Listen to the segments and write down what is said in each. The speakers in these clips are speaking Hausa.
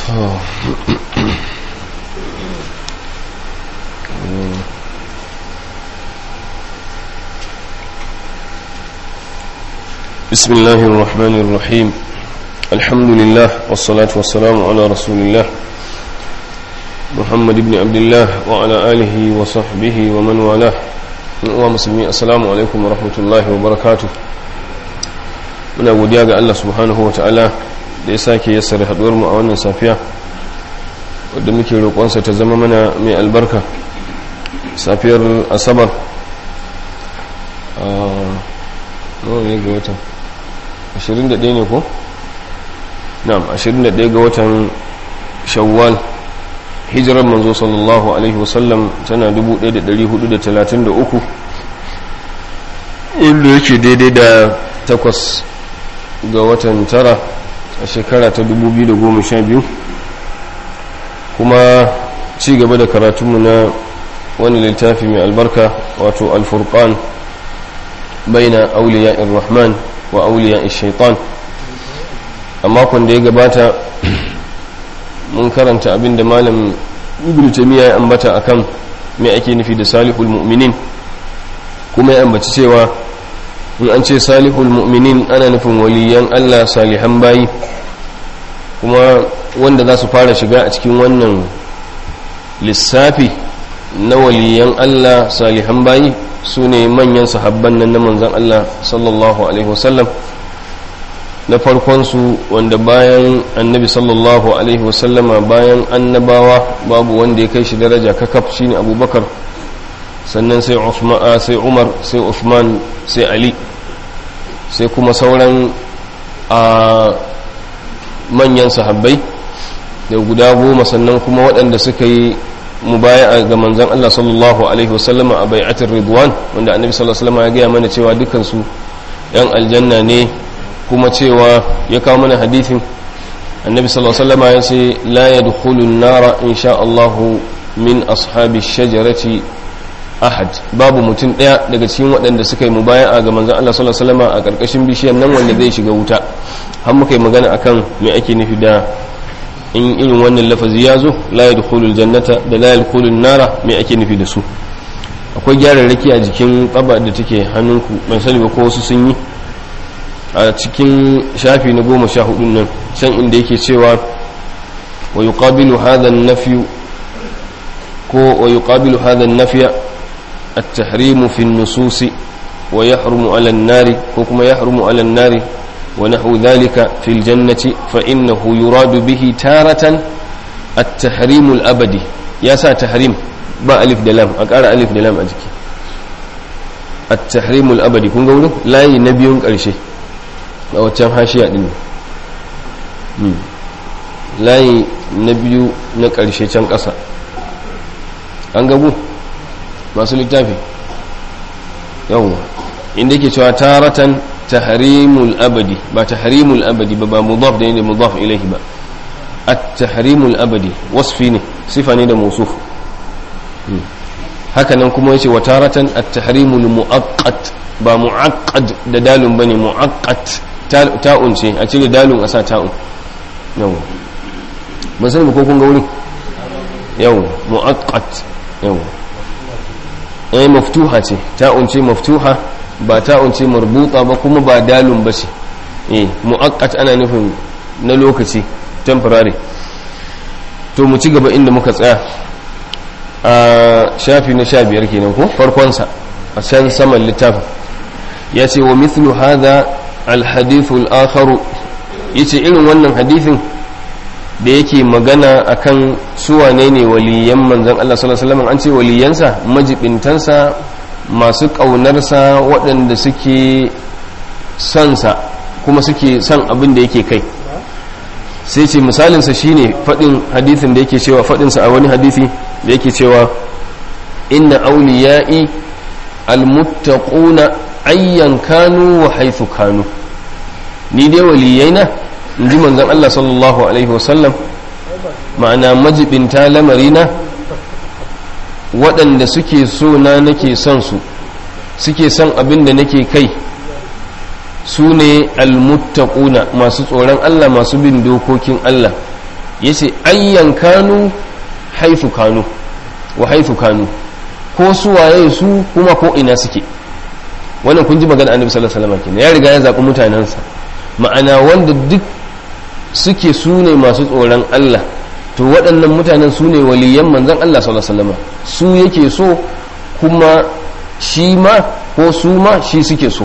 بسم الله الرحمن الرحيم الحمد لله والصلاة والسلام على رسول الله محمد بن عبد الله وعلى آله وصحبه ومن والاه ومسلمين السلام عليكم ورحمة الله وبركاته muna godiya ga Allah subhanahu wa ta'ala da ya sake yassara haduwar mu a wannan safiya wadda muke roƙonsa ta zama mana mai albarka safiyar asabar a nawa ne ga watan 21 ne ko? na'am 21 ga watan shawwal hijirar manzo sallallahu alaihi wasallam tana 1433 wanda yake daidai da takwas ga watan tara a shekara ta 2012 kuma ci gaba da karatunmu na wani littafi mai albarka wato alfurqan baina auliya rahman wa auliya shaitan a makon da ya gabata mun karanta abinda malam ibn taymiya ya ambata akan me ake nufi da salihul mu'minin kuma ya ambaci cewa in an ce salihul mu'minin ana nufin waliyan Allah salihan bayi kuma wanda za su fara shiga a cikin wannan lissafi na waliyan Allah salihan bayi su ne manyan sahabban nan na manzan Allah sallallahu alaihi wasallam na farkonsu wanda bayan annabi sallallahu alaihi wasallama bayan annabawa babu wanda ya kai shi daraja kakaf shine abubakar sannan sai sai umar sai usman sai ali sai kuma sauran a manyan sahabbai da guda goma sannan kuma waɗanda suka yi mubaya'a ga manzon Allah sallallahu alaihi wasallama a bai'atul ridwan wanda annabi sallallahu alaihi wasallama ya gaya mana cewa dukansu yan aljanna ne kuma cewa ya kawo mana hadithin annabi sallallahu alaihi wasallama ya ce la yadkhulu an-nara insha Allah min ashabi shajarati ahad babu mutum daya daga cikin waɗanda suka yi mubaya'a ga manzon Allah sallallahu alaihi wasallama a karkashin bishiyar nan wanda zai shiga wuta har muka yi magana akan me ake nufi da in irin wannan lafazi ya zo la yadkhulul jannata da la yadkhulun nara me ake nufi da su akwai gyararraki a jikin tsaba da take hannunku ban sani ba ko wasu sun yi a cikin shafi na goma sha hudun nan can inda yake cewa wa yuqabilu hadha an-nafy ko wa yuqabilu hadha an-nafya at-tahrimu fi an-nusus wa yahrumu 'ala an-nari ko kuma yahrumu 'ala an-nari ونحو ذلك في الجنة فإنه يراد به تارة التحريم الأبدي يا سا تحريم با ألف دلام أقار ألف دلام أجك التحريم الأبدي كن قوله لا ينبي قرشي أو تام هاشياء دين لا ينبي نقرشي تام قصة أنقبو masu littafi yawon inda ke cewa taratan tahrimul abadi ba tahrimul abadi ba ba mudaf da ne mudaf ilaihi ba at-tahrimul abadi wasfi ne sifa ne da mawsuf haka nan kuma yace wa taratan at-tahrimul muaqqat ba muaqqad da dalun bane muaqqat ta'un ce a cire dalun a sa ta'un yawa ban sani ba ko kun ga wurin yawa muaqqat yawa eh maftuha ce ta'un ce maftuha ba ta'un ce marbuta ba kuma ba dalun ba ce eh mu'aqqat ana nufin na lokaci temporary to mu ci gaba inda muka tsaya a shafi na sha biyar kenan ko farkonsa a can saman littafin ya ce wa mithlu hadha alhadithu al-akharu yace irin wannan hadithin da yake magana akan su wane ne waliyan manzon Allah sallallahu alaihi wasallam an ce waliyansa majibintansa masu ƙaunarsa waɗanda suke sonsa kuma suke son abin da yake kai sai ce misalinsa shine faɗin hadithin da yake cewa faɗinsa a wani hadithi da yake cewa inna auliya'i almuttaquna ayyan kanu wa haythu kanu ni dai waliyaina in ji manzon Allah sallallahu alaihi wasallam ma'ana majibinta lamarina waɗanda suke so na nake son su suke son abin da nake kai su ne almuttaquna masu tsoron Allah masu bin dokokin Allah yace ayyan kanu haifu kanu wa haifu kanu ko su waye su kuma ko ina suke wannan kun ji magana annabi sallallahu alaihi wasallam kenan ya riga ya zaɓi mutanensa ma'ana wanda duk suke su ne masu tsoron Allah to waɗannan mutanen su ne waliyan manzon Allah sallallahu alaihi wasallam su yake so kuma shi ma ko su ma shi suke so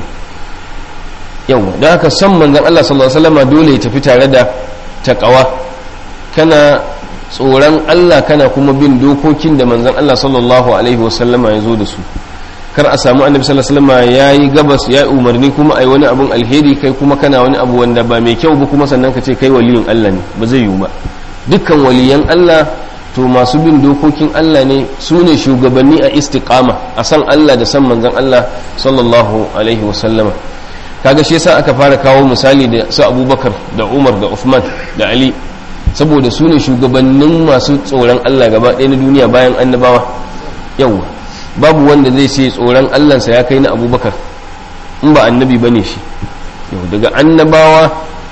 yawa da haka san manzon Allah sallallahu alaihi wasallam dole ya tafi tare da taqwa kana tsoron Allah kana kuma bin dokokin da manzon Allah sallallahu alaihi wasallama ya zo da su kar a samu annabi sallallahu alaihi wasallam yayi gabas ya umarni kuma ai wani abun alheri kai kuma kana wani abu wanda ba mai kyau ba kuma sannan ka ce kai waliyin Allah ne ba zai yiwu ba dukkan waliyan Allah to masu bin dokokin Allah ne su ne shugabanni a istiqama a san Allah da san manzon Allah sallallahu alaihi wasallama kaga shi yasa aka fara kawo misali da su Abubakar da Umar da Uthman da Ali saboda su ne shugabannin masu tsoron Allah gaba ɗaya na duniya bayan annabawa yau babu wanda zai ce tsoron Allahnsa ya kai na abubakar in ba annabi ba ne shi yau daga annabawa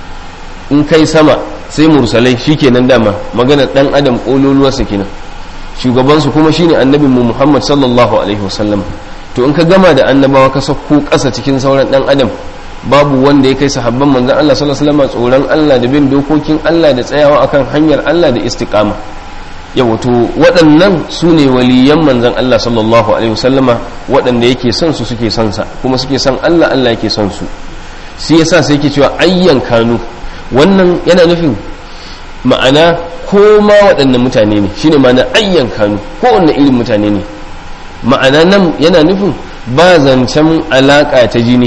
in kai sama sai mursalai shi kenan dama maganar ɗan adam ƙololuwarsa kenan shugabansu kuma shine annabin mu muhammad sallallahu alaihi wasallam to in ka gama da annabawa ka sauko ƙasa cikin sauran ɗan adam babu wanda ya kai sahabban manzon Allah sallallahu alaihi wasallam tsoron Allah da bin dokokin Allah da tsayawa akan hanyar Allah da istiqama ya wato waɗannan su ne waliyan manzon Allah sallallahu alaihi wasallama waɗanda yake son su suke son sa kuma suke son Allah Allah yake son su shi yasa sai yake cewa ayyan kanu wannan yana nufin ma'ana ko ma waɗannan mutane ne shine ma'ana ayyan kanu ko wanne irin mutane ne ma'ana nan yana nufin ba zancen alaƙa ta jini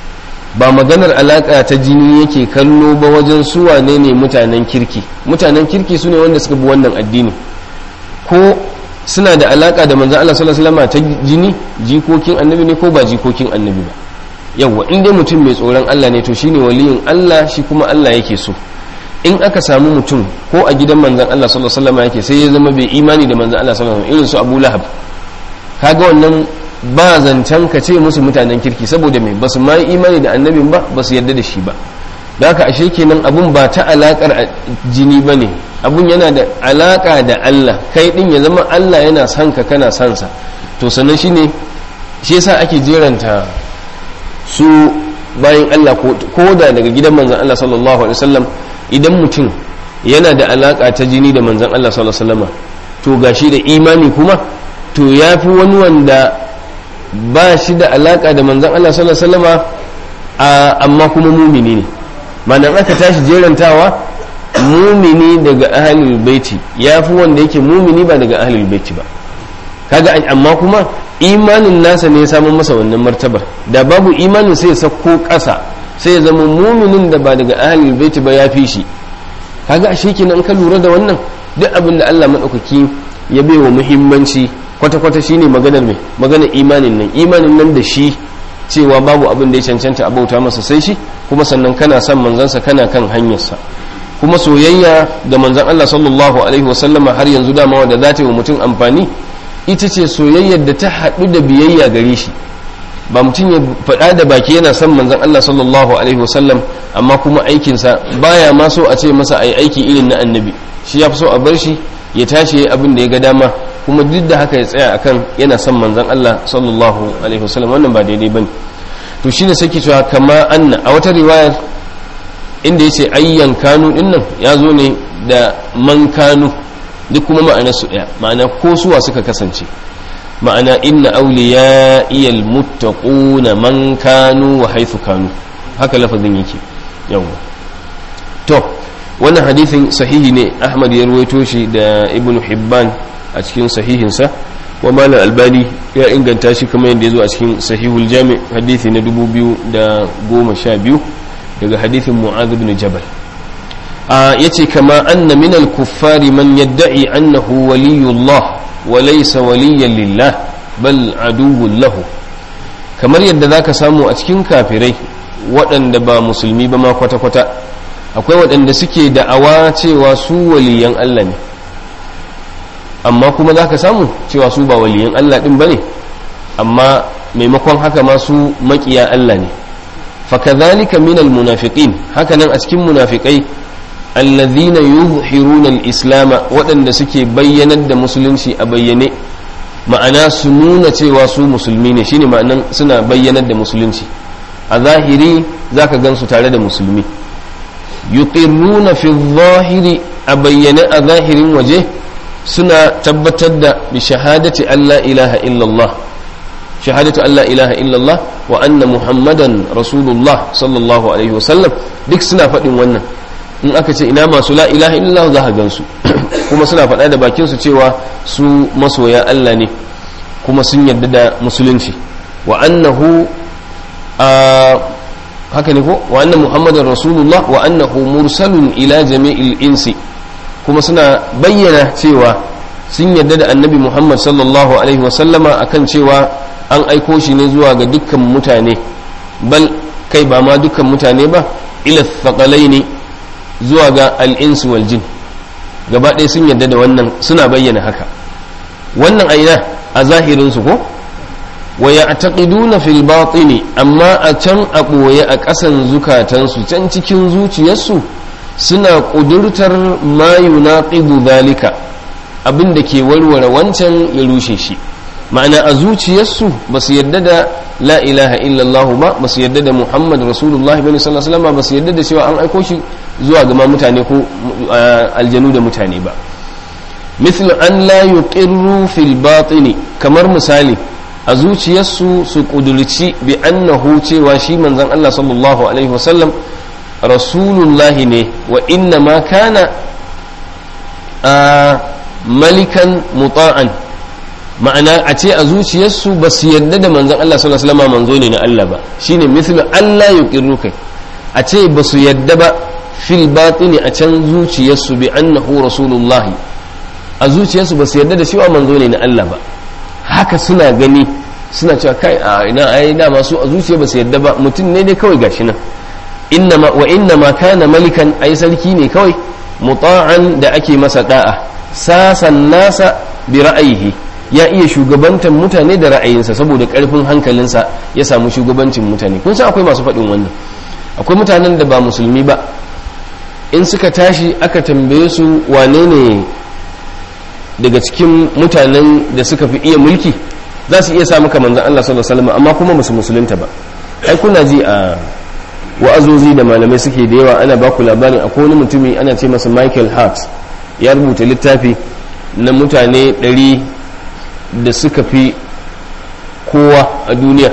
ba maganar alaƙa ta jini yake kallo ba wajen su wane ne mutanen kirki mutanen kirki su ne wanda suka bi wannan addini ko suna da alaƙa da manzan Allah sallallahu alaihi wasallam ta jini jikokin annabi ne ko ba jikokin annabi ba yawa in dai mutum mai tsoron Allah ne to shine waliyin Allah shi kuma Allah yake so in aka samu mutum ko a gidan manzan Allah sallallahu alaihi wasallam yake sai ya zama bai imani da manzan Allah sallallahu alaihi wasallam irin su Abu Lahab kaga wannan ba zancen ka ce musu mutanen kirki saboda mai basu ma imani da annabin ba basu yarda da shi ba da haka ashe kenan abun ba ta alakar jini ba ne abun yana da alaka da Allah kai din ya zama Allah yana son ka kana son sa to sannan shine shi yasa ake jeranta su bayan Allah ko da daga gidan manzon Allah sallallahu alaihi wasallam idan mutum yana da alaka ta jini da manzon Allah sallallahu alaihi wasallam to gashi da imani kuma to yafi wani wanda ba shi da alaka da manzan Allah sallallahu alaihi wasallama amma kuma mumini ne manan aka tashi jerantawa mumini daga ahlul baiti yafi wanda yake mumini ba daga ahlul baiti ba kaga amma kuma imanin nasa ne ya samu masa wannan martabar da babu imanin sai ya sako ƙasa sai ya zama muminin da ba daga ahlul baiti ba ya fi shi kaga ashe kenan ka lura da wannan duk abin da Allah madaukaki ya baiwa muhimmanci kwata-kwata shine maganar mai maganar imanin nan imanin nan da shi cewa babu abin da ya cancanta a bauta masa sai shi kuma sannan kana son manzansa kana kan hanyarsa kuma soyayya da manzan Allah sallallahu alaihi wasallama har yanzu dama wanda za ta yi wa mutum amfani ita ce soyayyar da ta haɗu da biyayya gare shi ba mutum ya faɗa da baki yana son manzan Allah sallallahu alaihi wasallam amma kuma aikinsa baya ma so a ce masa ai aiki irin na annabi shi ya fi so a bar shi ya tashi ya abin da ya ga dama kuma duk da haka ya tsaya akan yana son manzon Allah sallallahu alaihi wasallam wannan ba daidai bane to shine sai ke cewa kama anna a wata riwayar inda yace ayyan kanu dinnan ya zo ne da man kanu duk kuma ma'anar su daya ma'ana ko suwa suka kasance ma'ana inna awliya iyal muttaquna man kanu wa haythu kanu haka lafazin yake yawa to wannan hadisin sahihi ne ahmad ya ruwaito shi da ibn hibban a cikin sahihinsa wa malam albani ya inganta shi kamar yadda ya zo a cikin sahihul jami hadithi na 2012 daga hadithin mu'adh ibn jabal ya ce kama anna min al-kuffari man yadda'i annahu waliyullah wa laysa waliyan lillah bal aduwwun lahu kamar yadda zaka samu a cikin kafirai waɗanda ba musulmi ba ma kwata-kwata akwai waɗanda suke da'awa cewa su waliyan Allah ne amma kuma za ka samu cewa su ba waliyan Allah ɗin ba ne amma maimakon haka ma su maƙiya Allah ne fakadhalika min almunafiqin haka nan a cikin munafikai allazina yuzhiruna al-islam waɗanda suke bayyanar da musulunci a bayyane ma'ana su nuna cewa su musulmi ne shine ma'anan suna bayyanar da musulunci a zahiri zaka gansu tare da musulmi yuqirruna fi zahiri a bayyane a zahirin waje suna tabbatar da bi shahadati Allah ilaha illallah shahadatu Allah ilaha illallah wa anna muhammadan rasulullah sallallahu alaihi wasallam duk suna faɗin wannan in aka ce ina masu la ilaha illallah za ka gansu kuma suna faɗa da bakinsu cewa su masoya Allah ne kuma sun yarda da musulunci wa annahu haka ne ko wa anna muhammadan rasulullah wa annahu mursalun ila jami'il insi kuma suna bayyana cewa sun yarda da annabi muhammad sallallahu alaihi wasallama akan cewa an aiko shi ne zuwa ga dukkan mutane bal kai ba ma dukkan mutane ba ila thaƙalai ne zuwa ga al'insu wal jin gaba ɗaya sun yarda da wannan suna bayyana haka wannan aina a zahirinsu ko wa ya taƙiduna fil batini amma a can a ɓoye a ƙasan zukatansu can cikin zuciyarsu suna ƙudurtar ma yunaqidu zalika abin da ke warware wancan ya rushe shi ma'ana a zuciyarsu ba su yarda da la ilaha illallah ba ba su yarda da muhammad rasulullahi bane sallallahu alaihi ba su yarda da cewa an aiko shi zuwa ga mutane ko aljanu da mutane ba mithlu an la yuqirru fil batini kamar misali a zuciyarsu su kudurci bi annahu cewa shi manzon Allah sallallahu alaihi wasallam rasulullahi ne wa inna ma kana malikan muta'an ma'ana a ce a zuciyarsu ba su yarda da manzon Allah sallallahu alaihi wasallam manzo ne na Allah ba shine mithlu Allah yuqirru kai a ce ba su yarda ba fil batini a can zuciyarsu bi annahu rasulullah a zuciyarsu ba su yarda da cewa manzo ne na Allah ba haka suna gani suna cewa kai a ina ai da masu a zuciya ba su yarda ba mutum ne dai kawai gashi nan innama wa innama kana malikan ai sarki ne kawai muta'an da ake masa da'a sasan nasa bi ra'ayihi ya iya shugabantar mutane da ra'ayinsa saboda karfin hankalinsa ya samu shugabancin mutane kun san akwai masu faɗin wannan akwai mutanen da ba musulmi ba in suka tashi aka tambaye su wane ne daga cikin mutanen da suka fi iya mulki za su iya sa maka manzan Allah sallallahu alaihi wasallam amma kuma musu musulunta ba ai kuna ji a wa'azozi da malamai suke da yawa ana baku labarin akwai wani mutumi ana ce masa Michael Hart ya rubuta littafi na mutane ɗari da suka fi kowa a duniya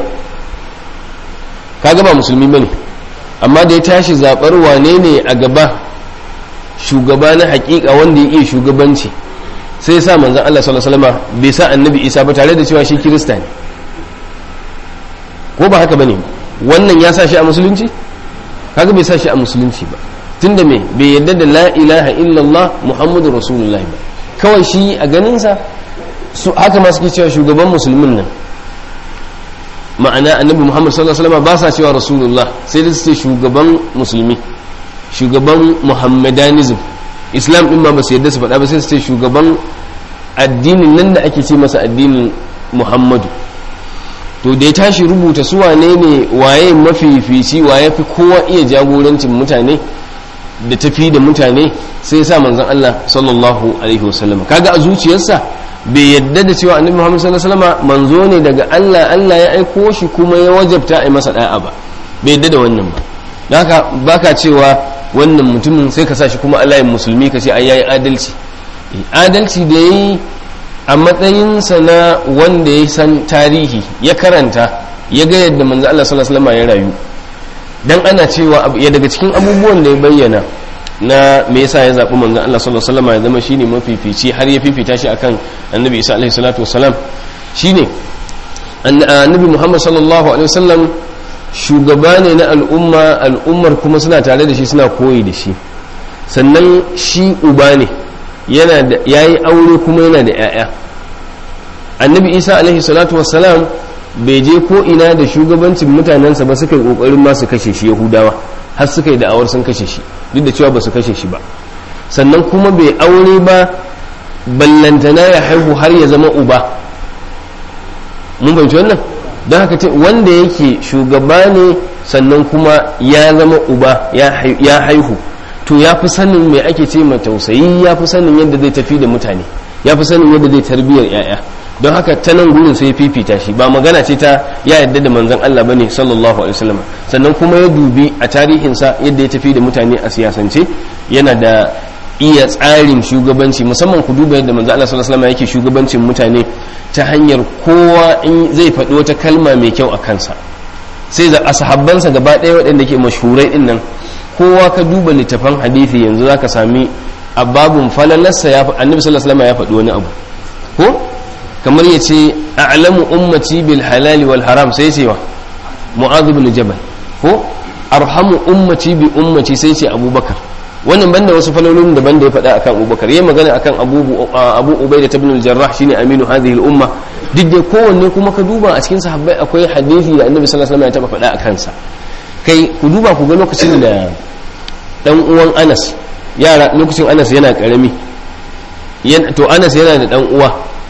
kaga ba musulmi bane amma da ya tashi zaɓar wane ne a gaba shugaba na hakika wanda ya iya shugabanci sai sa manzan Allah sallallahu alaihi wasallam bai sa annabi Isa ba tare da cewa shi kirista ne ko ba haka bane wannan ya sa shi a musulunci kaga bai sa shi a musulunci ba tunda me bai yadda da la ilaha illallah muhammadu rasulullah ba kawai shi a ganinsa su haka ma suke cewa shugaban musulmin nan ma'ana annabi muhammad sallallahu alaihi wasallam ba sa cewa rasulullah sai da su ce shugaban musulmi shugaban muhammadanism islam din ma ba su yadda su faɗa ba sai su ce shugaban addinin nan da ake ce masa addinin muhammadu to da ya tashi rubuta su wane ne waye mafifici waye fi kowa iya jagorancin mutane da tafi da mutane sai sa manzon Allah sallallahu alaihi wasallam kaga a zuciyarsa bai yadda da cewa annabi Muhammad sallallahu alaihi wasallam manzo ne daga Allah Allah ya aiko shi kuma ya wajabta a masa da'a ba bai yadda da wannan ba don haka baka cewa wannan mutumin sai ka sa shi kuma Allah ya musulmi ka ce ai yayi adalci adalci da yayi a matsayinsa na wanda ya san tarihi ya karanta ya ga yadda manzo Allah sallallahu alaihi wasallam ya rayu dan ana cewa ya daga cikin abubuwan da ya bayyana na me yasa ya zaɓi manzon Allah sallallahu alaihi wasallam ya zama shine mafifici har ya fifita shi akan annabi Isa alaihi salatu wasalam shine annabi Muhammad sallallahu alaihi wasallam shugaba ne na al'umma al'ummar kuma suna tare da shi suna koyi da shi sannan shi uba ne yana da yayi aure kuma yana da 'ya'ya annabi Isa alaihi salatu wasalam bai je ko ina da shugabancin mutanensa ba suka yi kokarin ma su kashe shi yahudawa har suka yi da'awar sun kashe shi duk da cewa ba su kashe shi ba sannan kuma bai aure ba ballantana ya haihu har ya zama uba mun fahimci wannan don haka ce wanda yake shugaba ne sannan kuma ya zama uba ya haihu to ya fi sanin mai ake ce ma tausayi ya fi sanin yadda zai tafi da mutane ya fi sanin yadda zai tarbiyyar 'ya'ya don haka ta nan gurin sai fifita shi ba magana ce ta ya yadda da manzon Allah bane sallallahu alaihi wasallam sannan kuma ya dubi a tarihinsa yadda ya tafi da mutane a siyasance yana da iya tsarin shugabanci musamman ku duba yadda manzo Allah sallallahu alaihi wasallam yake shugabancin mutane ta hanyar kowa in zai faɗi wata kalma mai kyau a kansa sai da ashabbansa gaba ɗaya waɗanda ke mashhurai din nan kowa ka duba littafan hadisi yanzu zaka sami a babun falalarsa ya annabi sallallahu alaihi wasallam ya faɗi wani abu ko kamar ya ce a'lamu ummati bil halali wal haram sai ce wa mu'adh ibn jabal ko arhamu ummati bi ummati sai ce abubakar wannan banda wasu falolin daban da ya faɗa akan abubakar yayi magana akan abu abu ubaida ibn al-jarrah shine aminu hadhihi al-umma duk da kowanne kuma ka duba a cikin sahabbai akwai hadisi da annabi sallallahu alaihi wasallam ya taba faɗa akan sa kai ku duba ku ga lokacin da dan uwan Anas yara lokacin Anas yana karami to Anas yana da dan uwa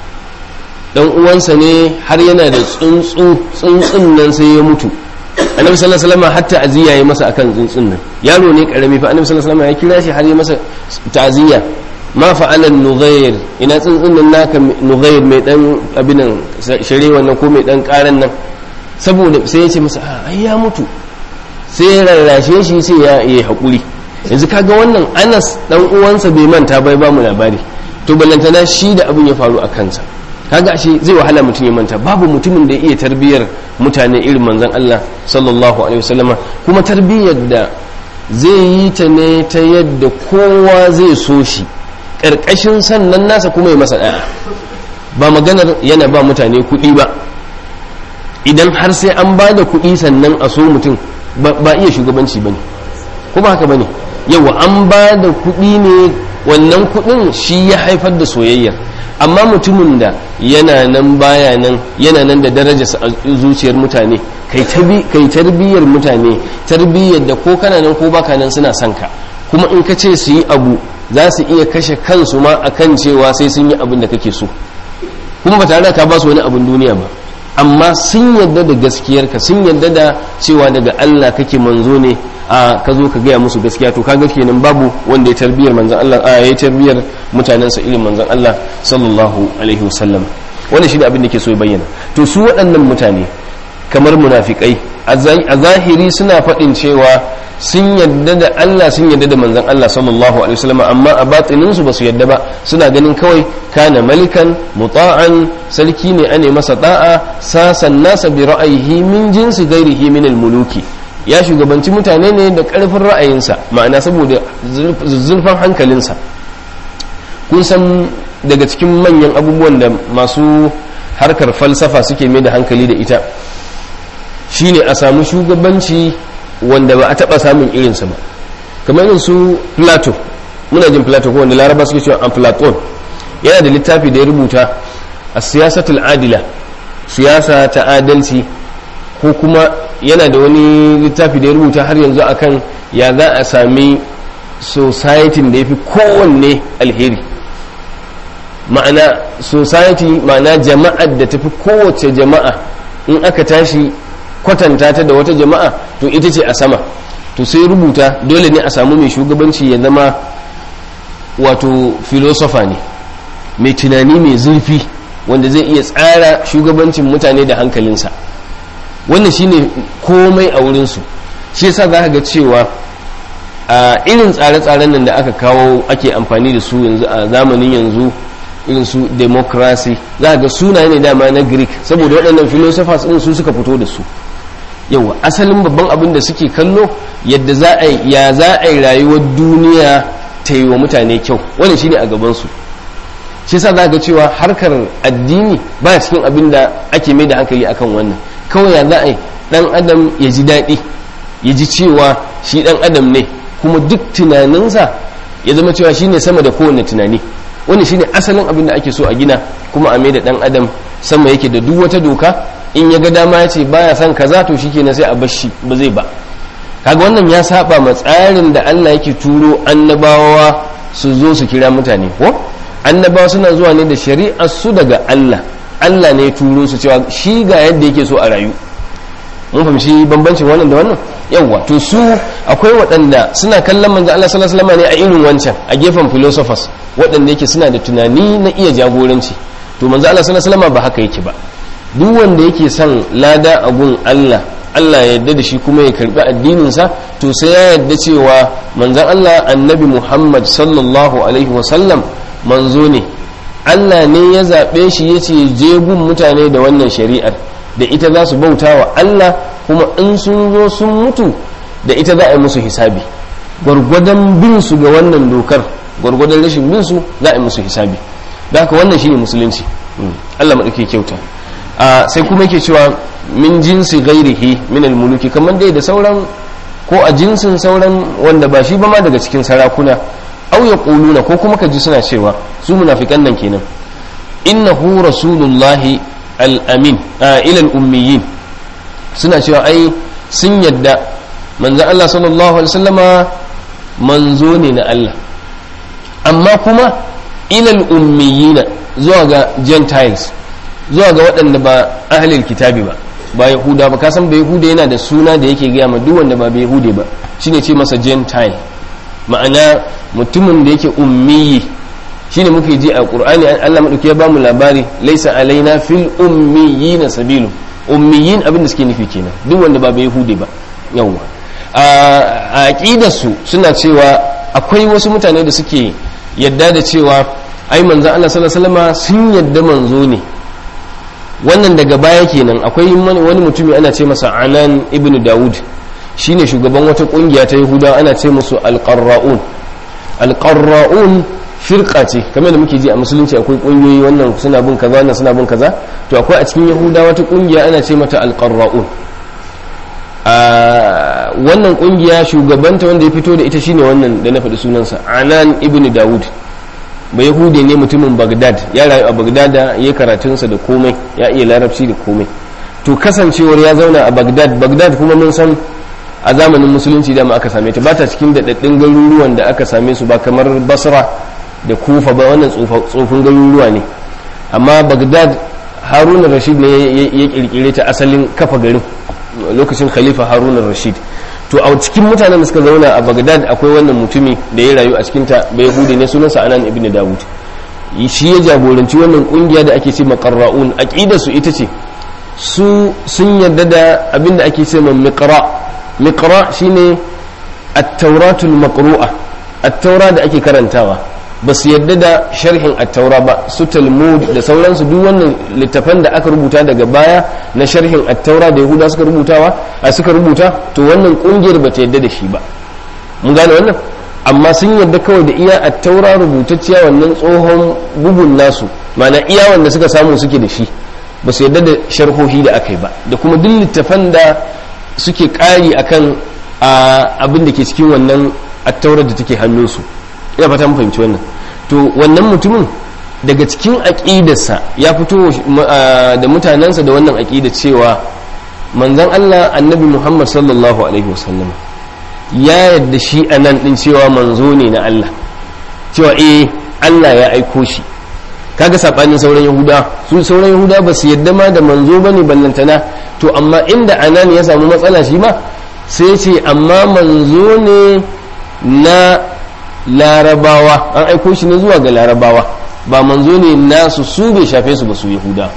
dan uwansa ne har yana da tsuntsu tsuntsun nan sai ya mutu annabi sallallahu alaihi wasallam hatta aziya yayi masa akan tsuntsun nan yaro ne karami fa annabi sallallahu alaihi wasallam ya kira shi har ya masa ta'ziya ma fa'ala nughayr ina tsuntsun nan naka nughayr mai dan abinan shire wannan ko mai dan karan nan saboda sai ya ce masa ai ya mutu sai ya rarrashe shi sai ya yi hakuri yanzu kaga wannan Anas dan uwansa bai manta bai ba mu labari to ballantana shi da abin ya faru a kansa kaga shi zai wahala mutum ya manta babu mutumin da ya iya tarbiyyar mutane irin manzon Allah sallallahu alaihi wasallama kuma tarbiyyar da zai yi ta ne ta yadda kowa zai so shi ƙarƙashin sannan nasa kuma ya masa ɗaya ba maganar yana ba mutane kuɗi ba idan har sai an ba da kuɗi sannan a so mutum ba iya shugabanci ba ne ko ba haka ba ne yawa an ba da kuɗi ne wannan kuɗin shi ya haifar da soyayyar amma mutumin da yana nan baya nan yana nan da daraja a zuciyar mutane kai tarbiyyar mutane tarbiyyar da ko kana nan ko baka nan suna son ka kuma in ka ce su yi abu za su iya kashe kansu ma akan cewa sai sun yi abin da kake so kuma ba tare da ka ba su wani abin duniya ba amma sun yadda da gaskiyarka sun yadda da cewa daga Allah kake manzo ne a ka zo ka gaya musu gaskiya to kaga kenan babu wanda ya tarbiyar manzon Allah a ya tarbiyar mutanensa irin manzon Allah sallallahu alaihi wasallam wannan shi da abin da ke so ya bayyana to su waɗannan mutane kamar munafikai a zahiri suna faɗin cewa sun yadda da Allah sun yadda da manzon Allah sallallahu alaihi wasallam amma a batinin su basu yadda ba suna ganin kawai kana malikan muta'an sarki ne ane masa da'a sasan nasa bi ra'ayihi min jinsi ghairihi min al-muluki ya shugabanci mutane ne da karfin ra'ayinsa ma'ana saboda zurfan hankalinsa kun san daga cikin manyan abubuwan da masu harkar falsafa suke mai da hankali da ita shine a samu shugabanci wanda ba a taba samun irinsa ba kamar irin su plato muna jin plato ko wanda laraba suke cewa platon yana da littafi da ya rubuta a siyasatul adila siyasa ta adalci ko kuma yana da wani littafi da ya rubuta har yanzu akan ya za a sami society da ya fi kowanne alheri ma'ana society ma'ana jama'ar da tafi kowace jama'a in aka tashi kwatanta ta da wata jama'a to ita ce a sama to sai rubuta dole ne a samu mai shugabanci ya zama wato filosofa ne mai tunani mai zurfi wanda zai iya tsara shugabancin mutane da hankalinsa wannan shine komai a wurinsu shi yasa za ka ga cewa a irin tsare-tsaren nan da aka kawo ake amfani da su yanzu a zamanin yanzu irin su democracy za ga sunaye ne dama na greek saboda waɗannan philosophers ɗin su suka fito da su yawa asalin babban abin da suke kallo yadda za a ya za a yi rayuwar duniya ta yi wa mutane kyau wannan shine a gabansu shi sa za ga cewa harkar addini ba cikin abin da ake mai da hankali akan wannan kawai ya za a yi dan adam ya ji daɗi ya ji cewa shi dan adam ne kuma duk tunaninsa ya zama cewa shine sama da kowane tunani wani shine asalin abin da ake so a gina kuma a mai da dan adam sama yake da duk wata doka in ya ga dama ya ce baya son kaza to shikenan sai a bar shi ba zai ba kaga wannan ya saba ma tsarin da Allah yake turo annabawa su zo su kira mutane ko annabawa suna zuwa ne da shari'ar su daga Allah Allah ne ya turo su cewa shi ga yadda yake so a rayu mun fahimci bambancin wannan da wannan yawwa to su akwai waɗanda suna kallon manzo Allah sallallahu alaihi wasallam ne a irin wancan a gefen philosophers waɗanda yake suna da tunani na iya jagoranci to manzo Allah sallallahu alaihi wasallam ba haka yake ba duk wanda yake son lada a gun Allah Allah ya yarda da shi kuma ya karbi addinin sa to sai ya yarda cewa manzon Allah annabi Muhammad sallallahu alaihi wasallam manzo ne Allah ne ya zaɓe shi ya ce je gun mutane da wannan shari'ar da ita za su bauta wa Allah kuma in sun zo sun mutu da ita za a yi musu hisabi gwargwadon bin su ga wannan dokar gwargwadon rashin bin su za a yi musu hisabi da haka wannan shine musulunci Allah maɗauke kyauta a sai kuma yake cewa min jinsi gairihi min almuluki kamar dai da sauran ko a jinsin sauran wanda ba shi ba ma daga cikin sarakuna au ya ƙuluna ko kuma ka ji suna cewa su munafikan nan kenan innahu rasulullahi al'amin a ilal ummiyin suna cewa ai sun yadda manzan Allah sallallahu alaihi wasallama manzo ne na Allah amma kuma ilal ummiyina zuwa ga gentiles zuwa ga waɗanda ba ahlil kitabi ba ba yahuda ba kasan ba yahuda yana da suna da yake gaya ma duk wanda ba yahude ba shine ce masa gentile ma'ana mutumin da yake ummiyi shine muke ji a qur'ani Allah madauki ya bamu labari laisa alaina fil ummiyin sabilu ummiyin abin da suke nufi kenan duk wanda ba bai hude ba yawa a aqidar su suna cewa akwai wasu mutane da suke yadda da cewa ai manzon Allah sallallahu alaihi wasallam sun yadda manzo ne wannan daga baya kenan akwai wani mutumi ana ce masa Anan ibnu Dawud shine shugaban wata kungiya ta Yahuda ana ce musu al-Qarra'un al-Qarra'un firqa ce kamar da muke ji a musulunci akwai kungiyoyi wannan suna bin kaza wannan suna bin kaza to akwai a cikin Yahuda wata kungiya ana ce mata al-Qarra'un a wannan kungiya shugabanta wanda ya fito da ita shine wannan da na faɗi sunansa Anan ibn Dawud ba Yahude ne mutumin Baghdad ya rayu a Baghdad ya karatunsa da komai ya iya larabci da komai to kasancewar ya zauna a Baghdad Baghdad kuma mun san a zamanin musulunci da aka same ta ba ta cikin daɗaɗɗun garuruwan da aka same su ba kamar basra da kufa ba wannan tsofin garuruwa ne amma bagdad haruna rashid ne ya kirkire ta asalin kafa garin lokacin khalifa haruna rashid to a cikin mutanen da suka zauna a bagdad akwai wannan mutumi da ya rayu a cikinta bai yahudi ne sunansa anan ibn dawud shi ya jagoranci wannan kungiya da ake ce makarra'un aqidar su ita ce su sun yarda da abinda ake ce miqra miqra shine at-tauratul maqru'a at-taura da ake karantawa ba su yadda da sharhin at-taura ba su talmud da sauransu duk wannan littafan da aka rubuta daga baya na sharhin at-taura da yahuda suka rubutawa a suka rubuta to wannan kungiyar ba ta yadda da shi ba mun gane wannan amma sun yadda kawai da iya at-taura rubutacciya wannan tsohon bugun nasu ma'ana iya wanda suka samu suke da shi ba su yadda da sharhohi da aka yi ba da kuma duk littafan da suke ƙari akan abin da ke cikin wannan attaurar da take hannunsu ina fata mun fahimci wannan to wannan mutumin daga cikin aƙidarsa ya fito da mutanensa da wannan aƙida cewa manzon Allah annabi Muhammad sallallahu alaihi wasallam ya yadda shi a nan ɗin cewa manzo ne na Allah cewa eh Allah ya aiko shi kaga sabanin sauran yahuda su sauran yahuda ba su yadda ma da manzo bane ballantana to amma inda anan ya samu matsala shi ma sai ce amma manzo ne na larabawa an aiko shi ne zuwa ga larabawa ba manzo ne nasu su bai shafe su ba su yahuda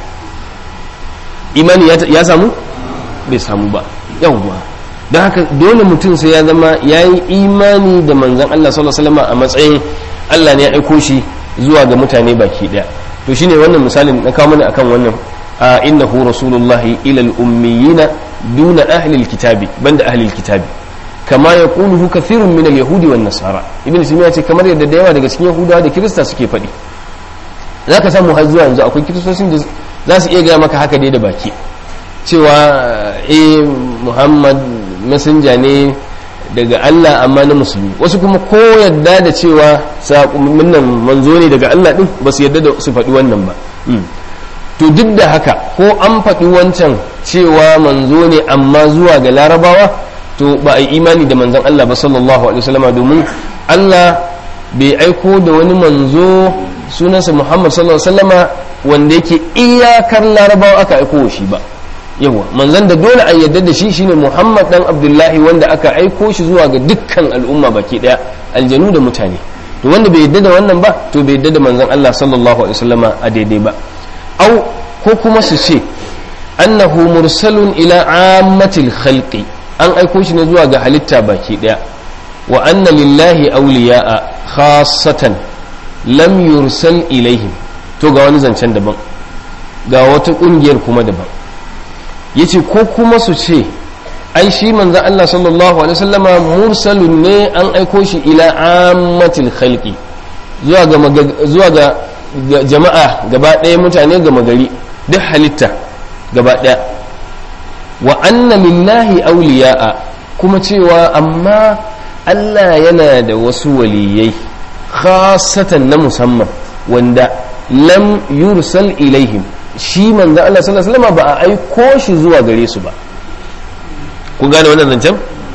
imani ya samu bai samu ba yawwa don haka dole mutum sai ya zama ya yi imani da manzan Allah sallallahu alaihi wasallam a matsayin Allah ne ya aiko shi zuwa ga mutane baki daya to shine wannan misalin na kawo mana akan wannan a innahu rasulullahi ila al-ummiyina duna ahli al-kitabi banda ahli al-kitabi kama yaquluhu kathirun min al-yahudi wan nasara ibn simiya ce kamar yadda da yawa daga cikin yahudawa da kirista suke faɗi zaka samu har zuwa yanzu akwai kiristocin da za su iya gaya maka haka dai da baki cewa eh muhammad messenger ne daga Allah amma na musulmi wasu kuma ko yadda da cewa nan manzo ne daga Allah din ba su yadda da su faɗi wannan ba to duk da haka ko an faɗi wancan cewa manzo ne amma zuwa ga larabawa to ba a yi imani da manzon Allah ba sallallahu alaihi wasallam domin Allah bai aiko da wani manzo sunansa Muhammad sallallahu alaihi wasallama wanda yake iyakar larabawa aka aiko shi ba yawa manzan da dole a yadda da shi shine Muhammad dan Abdullahi wanda aka aiko shi zuwa ga dukkan al'umma baki daya aljanu da mutane to wanda bai yadda da wannan ba to bai yadda da manzan Allah sallallahu alaihi wasallama a daidai ba au ko kuma su ce annahu mursalun ila ammatil khalqi an aiko shi ne zuwa ga halitta baki daya wa anna lillahi awliya'a khassatan lam yursal ilaihim to ga wani zancen daban ga wata kungiyar kuma daban yace ko kuma su ce ai shi manzon Allah sallallahu alaihi wasallama mursalun ne an aiko shi ila ammatil khalqi zuwa ga zuwa ga jama'a gaba ɗaya mutane gama gari duk halitta gaba ɗaya wa anna lillahi awliya'a kuma cewa amma Allah yana da wasu waliyai khasatan na musamman wanda lam yursal ilaihim shi manzo Allah sallallahu alaihi wasallam ba a aiko shi zuwa gare su ba ku gane wannan zancen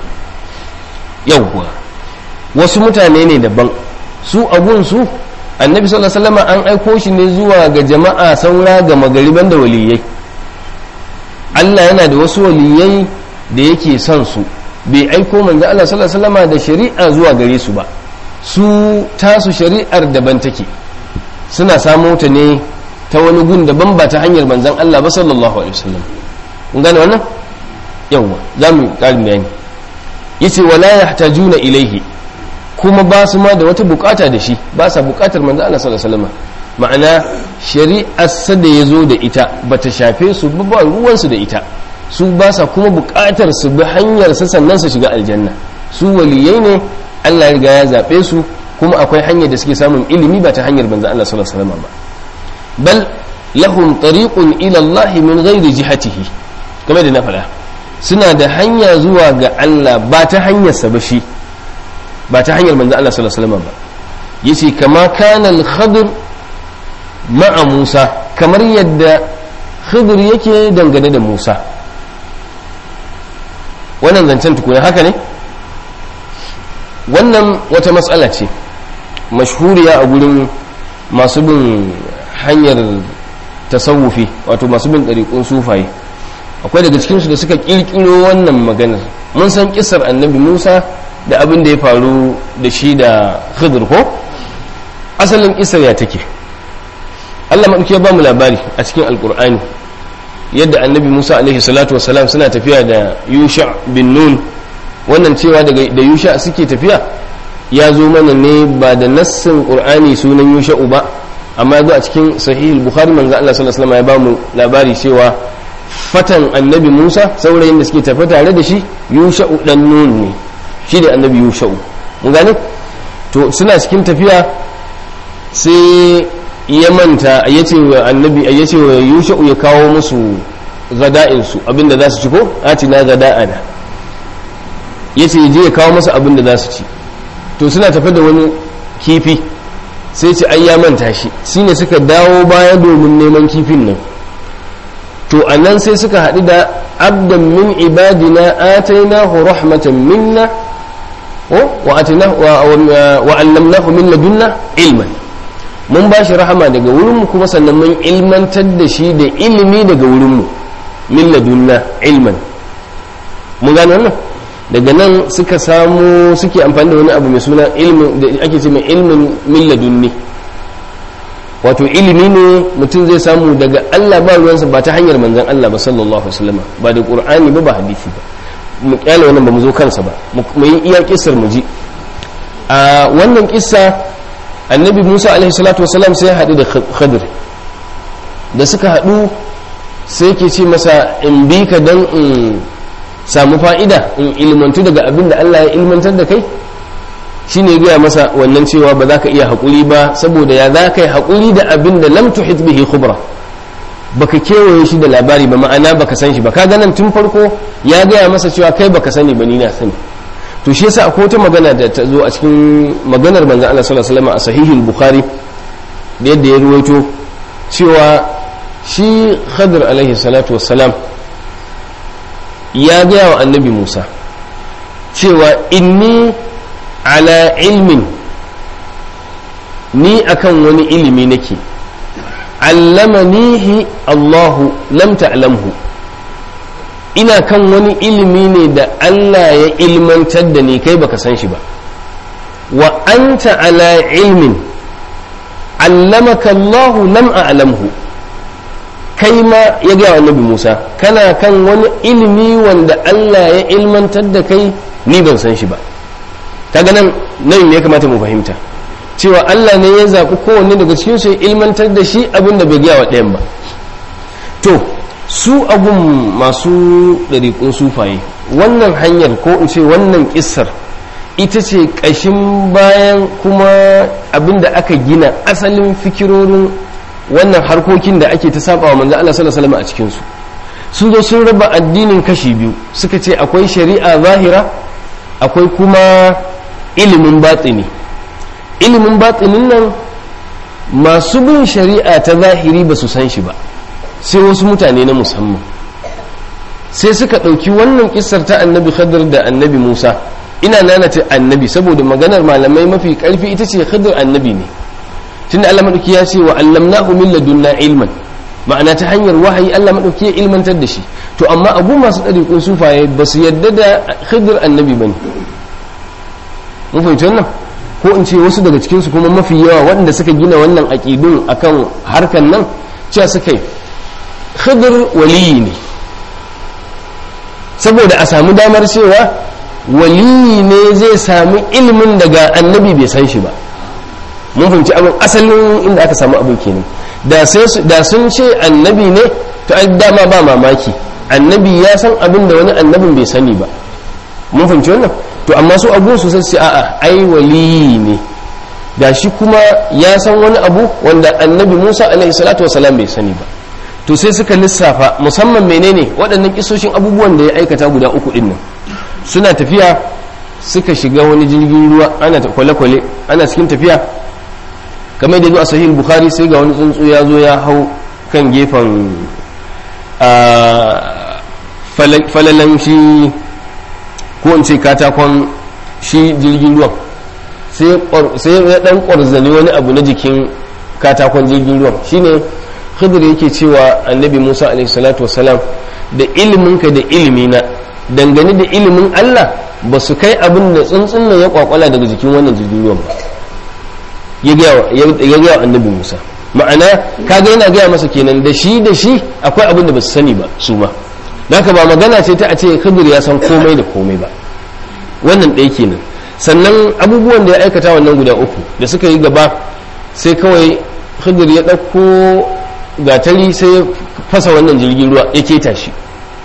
yawwa wasu mutane ne daban su abun su annabi sallallahu alaihi wasallam an aiko shi ne zuwa ga jama'a saura ga magariban da waliyai Allah yana da wasu waliyai da yake son su bai aiko manzo Allah sallallahu alaihi wasallam da shari'a zuwa gare su ba su tasu shari'ar daban take suna samo ta ne ta wani gun daban ba ta hanyar manzon Allah ba sallallahu alaihi wasallam kun gane wannan yawa za mu ƙarin bayani yace wala yahtajuna ilaihi kuma ba su ma da wata bukata da shi ba sa bukatar manzo Allah sallallahu alaihi wasallam ma'ana shari'ar sa da yazo da ita bata shafe su ba ba ruwan su da ita su ba sa kuma bukatar su bi hanyar sa sannan su shiga aljanna su waliyai ne Allah ya riga ya zabe su kuma akwai hanyar da suke samun ilimi ba ta hanyar manzo Allah sallallahu alaihi wasallam ba bal lahum tariqun ila Allah min ghairi jihatihi kamar da na faɗa suna da hanya zuwa ga Allah ba ta hanyar sa ba shi ba ta hanyar manzo Allah sallallahu alaihi wasallam ba yace kama kana al-khidr ma'a Musa kamar yadda khidr yake dangane da Musa wannan zancen tukuna haka ne wannan wata matsala ce mashhuriya a gurin masu bin hanyar tasawufi wato masu bin ɗariƙun sufaye akwai daga cikinsu da suka ƙirƙiro wannan maganar mun san kisar annabi musa da abin da ya faru da shi da khidr ko asalin kisar ya take allah maɗauki ya ba mu labari a cikin alƙur'ani yadda annabi musa alaihi salatu wasalam suna tafiya da yusha bin nun wannan cewa da yusha suke tafiya ya zo mana ne ba da nassin qur'ani sunan yusha ba amma ya zo a cikin sahih bukhari manzo Allah sallallahu alaihi wasallam ya ba mu labari cewa fatan annabi musa saurayin da suke tafi tare da shi yusha dan nun ne shi da annabi yusha mun gane to suna cikin tafiya sai ya manta ya ce wa annabi ya ce wa yusha ya kawo musu gada'insu abinda za su ci ko ati na gada'ana ya ce je ya kawo masa abinda za su ci to suna tafi da wani kifi sai ce ai ya manta shi shine suka dawo baya domin neman kifin nan to a nan sai suka haɗu da abdan min ibadina atainahu rahmatan minna wa allamnahu min ladunna ilman mun ba shi rahama daga wurinmu kuma sannan mun ilmantar da shi da ilimi daga wurinmu min ladunna ilman mun gane wannan daga nan suka samu suke amfani da wani abu mai suna ilmin da ake ce mai ilmin min ladunni wato ilimi ne mutum zai samu daga Allah ba ruwansa ba ta hanyar manzon Allah ba sallallahu alaihi wasallam ba da qur'ani ba ba hadisi ba mu kyale wannan ba mu zo kansa ba mu yi iya kissar mu ji a wannan kissa annabi musa alaihi salatu wasalam sai ya haɗu da khadir da suka haɗu sai ke ce masa in bi ka don in samu fa'ida in ilmantu daga abin da allah ya ilmantar da kai shi ne gaya masa wannan cewa ba za ka iya haƙuri ba saboda ya za ka yi haƙuri da abin da lam tuhit bihi khubra baka kewaye shi da labari ba ma'ana baka san shi ba ka ganan tun farko ya gaya masa cewa kai baka sani ba ni na sani to shi yasa akwai wata magana da ta zo a cikin maganar manzon Allah sallallahu alaihi wasallam a sahihul bukhari da yadda ya ruwaito cewa shi khadir alaihi salatu wassalam ya gaya wa annabi Musa cewa inni ala ilmin ni akan wani ilimi nake allamanihi Allahu lam ta'lamhu ina kan wani ilimi ne da Allah ya ilmantar da ni kai baka san shi ba wa anta ala ilmin allamaka Allah lam a'lamhu kai ma ya ga annabi Musa kana kan wani ilimi wanda Allah ya ilmantar da kai ni ban san shi ba kaga nan nan ne ya kamata mu fahimta cewa Allah ne ya zaɓi kowanne daga cikin su ya ilmantar da shi abin da bai gaya wa ɗayan ba to su abun masu ɗariƙun sufaye wannan hanyar ko in ce wannan ƙissar ita ce ƙashin bayan kuma abin da aka gina asalin fikirorin wannan harkokin da ake ta saba wa manzo Allah sallallahu alaihi wasallam a cikin su su zo sun raba addinin kashi biyu suka ce akwai shari'a zahira akwai kuma ilimin batsini ilimin batsinin nan masu bin shari'a ta zahiri ba su san shi ba sai wasu mutane na musamman sai suka ɗauki wannan kisar ta annabi khidr da annabi musa ina nanata annabi saboda maganar malamai mafi ƙarfi ita ce khidr annabi ne tunda allah maɗauki ya ce wa allamnahu min ladunna ilman ma'ana ta hanyar wahayi allah maɗauki ya ilmantar da shi to amma abu masu ɗariƙun sufaye ba su yadda da khidr annabi ba ne mun fahimci wannan ko in ce wasu daga cikinsu kuma mafi yawa waɗanda suka gina wannan aƙidun akan harkan nan cewa suka yi khidr waliyi ne saboda a samu damar cewa waliyi ne zai sami ilimin daga annabi bai san shi ba mun fahimci abin asalin inda aka samu abin kenan da sun ce annabi ne to ai dama ba mamaki annabi ya san abin da wani annabin bai sani ba mun fahimci wannan to amma su abu su sai a'a ai waliyi ne da shi kuma ya san wani abu wanda annabi musa alaihi salatu wasalam bai sani ba to sai suka lissafa musamman menene waɗannan kisoshin abubuwan da ya aikata guda uku ɗin nan suna tafiya suka shiga wani jirgin ruwa ana kwale-kwale ana cikin tafiya kamar da zo a sahih bukhari sai ga wani tsuntsu ya zo ya hau kan gefen falalan shi ko in ce katakon shi jirgin ruwan sai ya dan kwarzane wani abu na jikin katakon jirgin ruwan shine khidir yake cewa annabi musa alaihi salatu wasalam da iliminka da ilimina dangane da ilimin allah ba su kai abin da tsuntsun nan ya kwakwala daga jikin wannan jirgin ruwan ba ya gaya wa annabi musa ma'ana kaga yana gaya masa kenan da shi da shi akwai abin da ba su sani ba su ma haka ba magana ce ta a ce khidir ya san komai da komai ba wannan ɗaya kenan sannan abubuwan da ya aikata wannan guda uku da suka yi gaba sai kawai khidir ya ɗauko gatari sai ya fasa wannan jirgin ruwa ya keta shi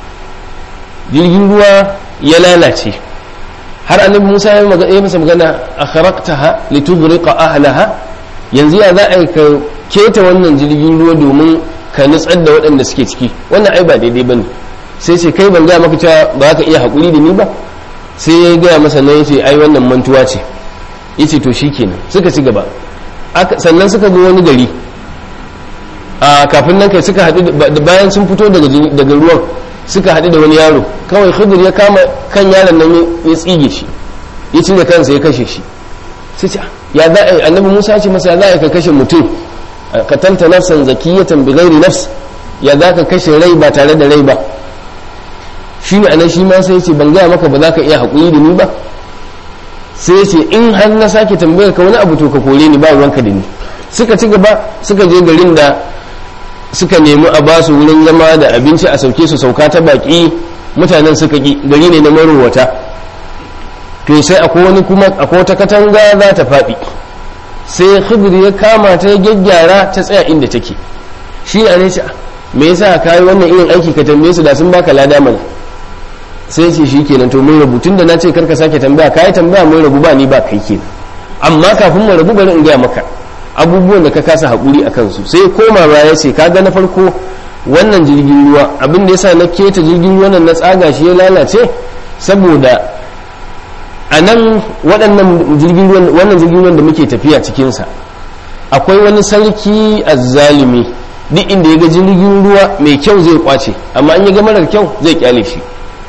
jirgin ruwa ya lalace har annabi musa ya masa magana a kharaktaha litughriqa ahlaha yanzu ya za a ka keta wannan jirgin ruwa domin ka nutsar da waɗanda suke ciki wannan ai ba daidai bane sai ce kai ban gaya maka cewa ba ka iya haƙuri da ni ba sai ya gaya masa nan yace ai wannan mantuwa ce yace to shikenan suka ci gaba sannan suka ga wani gari a kafin nan kai suka haɗu bayan sun fito daga ruwan suka haɗu da wani yaro kawai khidir ya kama kan yaron nan ya tsige shi ya cire kansa ya kashe shi sai ce ya za a annabi musa ce masa ya za a ka kashe mutum katanta nafsan zakiyatan bi ghairi nafs ya za ka kashe rai ba tare da rai ba shi ne anan shi ma sai ce ban gaya maka ba za ka iya haƙuri da ni ba sai ce in har na sake tambayar ka wani abu to ka kore ni ba ruwanka da ni suka ci gaba suka je garin da suka nemi a ba su wurin zama da abinci a sauke su sauka ta baki mutanen suka ki gari ne na marowata to sai akwai wani kuma akwai wata katanga za ta faɗi sai khidir ya kama ta ya gyaggyara ta tsaya inda take shi ne ce me yasa ka yi wannan irin aiki ka tambaye su da sun baka lada mana sai ce shi kenan to mun rabu tun da na ce karka sake tambaya ka yi tambaya mun rabu ba ni ba kai kenan amma kafin mu rabu bari in gaya maka abubuwan da ka kasa haƙuri a kansu sai koma ba ya ce kaga na farko wannan jirgin ruwa abin da yasa na keta jirgin ruwa nan na tsaga shi ya lalace saboda a nan waɗannan jirgin ruwan wannan jirgin ruwan da muke tafiya cikinsa akwai wani sarki azzalimi duk inda ya ga jirgin ruwa mai kyau zai kwace amma an ya ga marar kyau zai kyale shi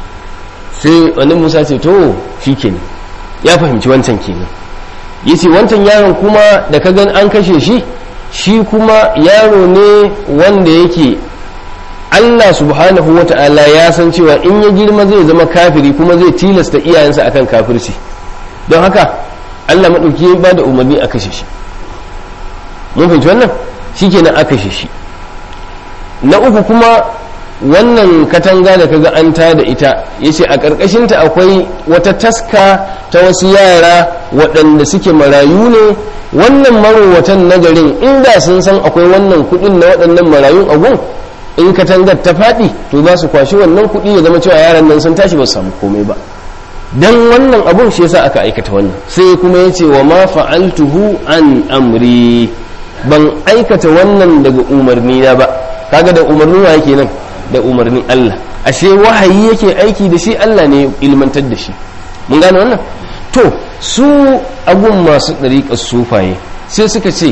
sai wani musa ce to shi kenan ya fahimci wancan kenan yace wancan yaron kuma da ka gan an kashe shi shi kuma yaro ne wanda yake Allah subhanahu wa ta'ala ya san cewa in ya girma zai zama kafiri kuma zai tilasta iyayensa akan kafirci don haka Allah maɗauki ya ba da umarni a kashe shi mun fahimci wannan shi kenan a kashe shi na uku kuma wannan katanga da kaga an ta da ita ya ce a ƙarƙashinta akwai wata taska ta wasu yara waɗanda suke marayu ne wannan marowatan na garin inda sun san akwai wannan kuɗin na waɗannan marayun agun in katangar ta faɗi to za su kwashi wannan kuɗi ya zama cewa yaran nan sun tashi ba su samu komai ba dan wannan abun shi yasa aka aikata wannan sai kuma ya ce wa ma fa'altuhu an amri ban aikata wannan daga umarni na ba kaga da umarni wa yake nan da umarnin Allah ashe wahayi yake aiki da shi Allah ne ilmantar da shi mun gane wannan to su agun masu ɗariƙar sufaye sai suka ce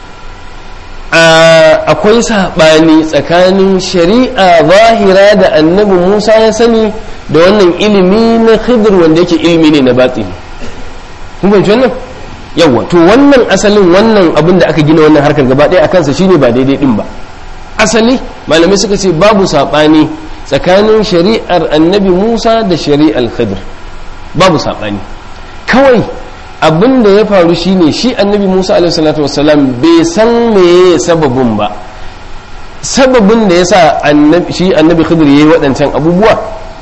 akwai saɓani tsakanin shari'a zahira da annabi musa ya sani da wannan ilimi na khidir wanda yake ilimi ne na batini kun fahimci wannan yawa to wannan asalin wannan abin da aka gina wannan harkar gaba ɗaya a kansa shine ba daidai din ba asali malamai suka ce babu saɓani tsakanin shari'ar annabi musa da shari'ar khidir babu saɓani kawai abin da ya faru shine shi annabi musa alaihissalatu wassalam bai san meye sababin ba sababin da ya sa shi annabi khidir ya yi waɗancan abubuwa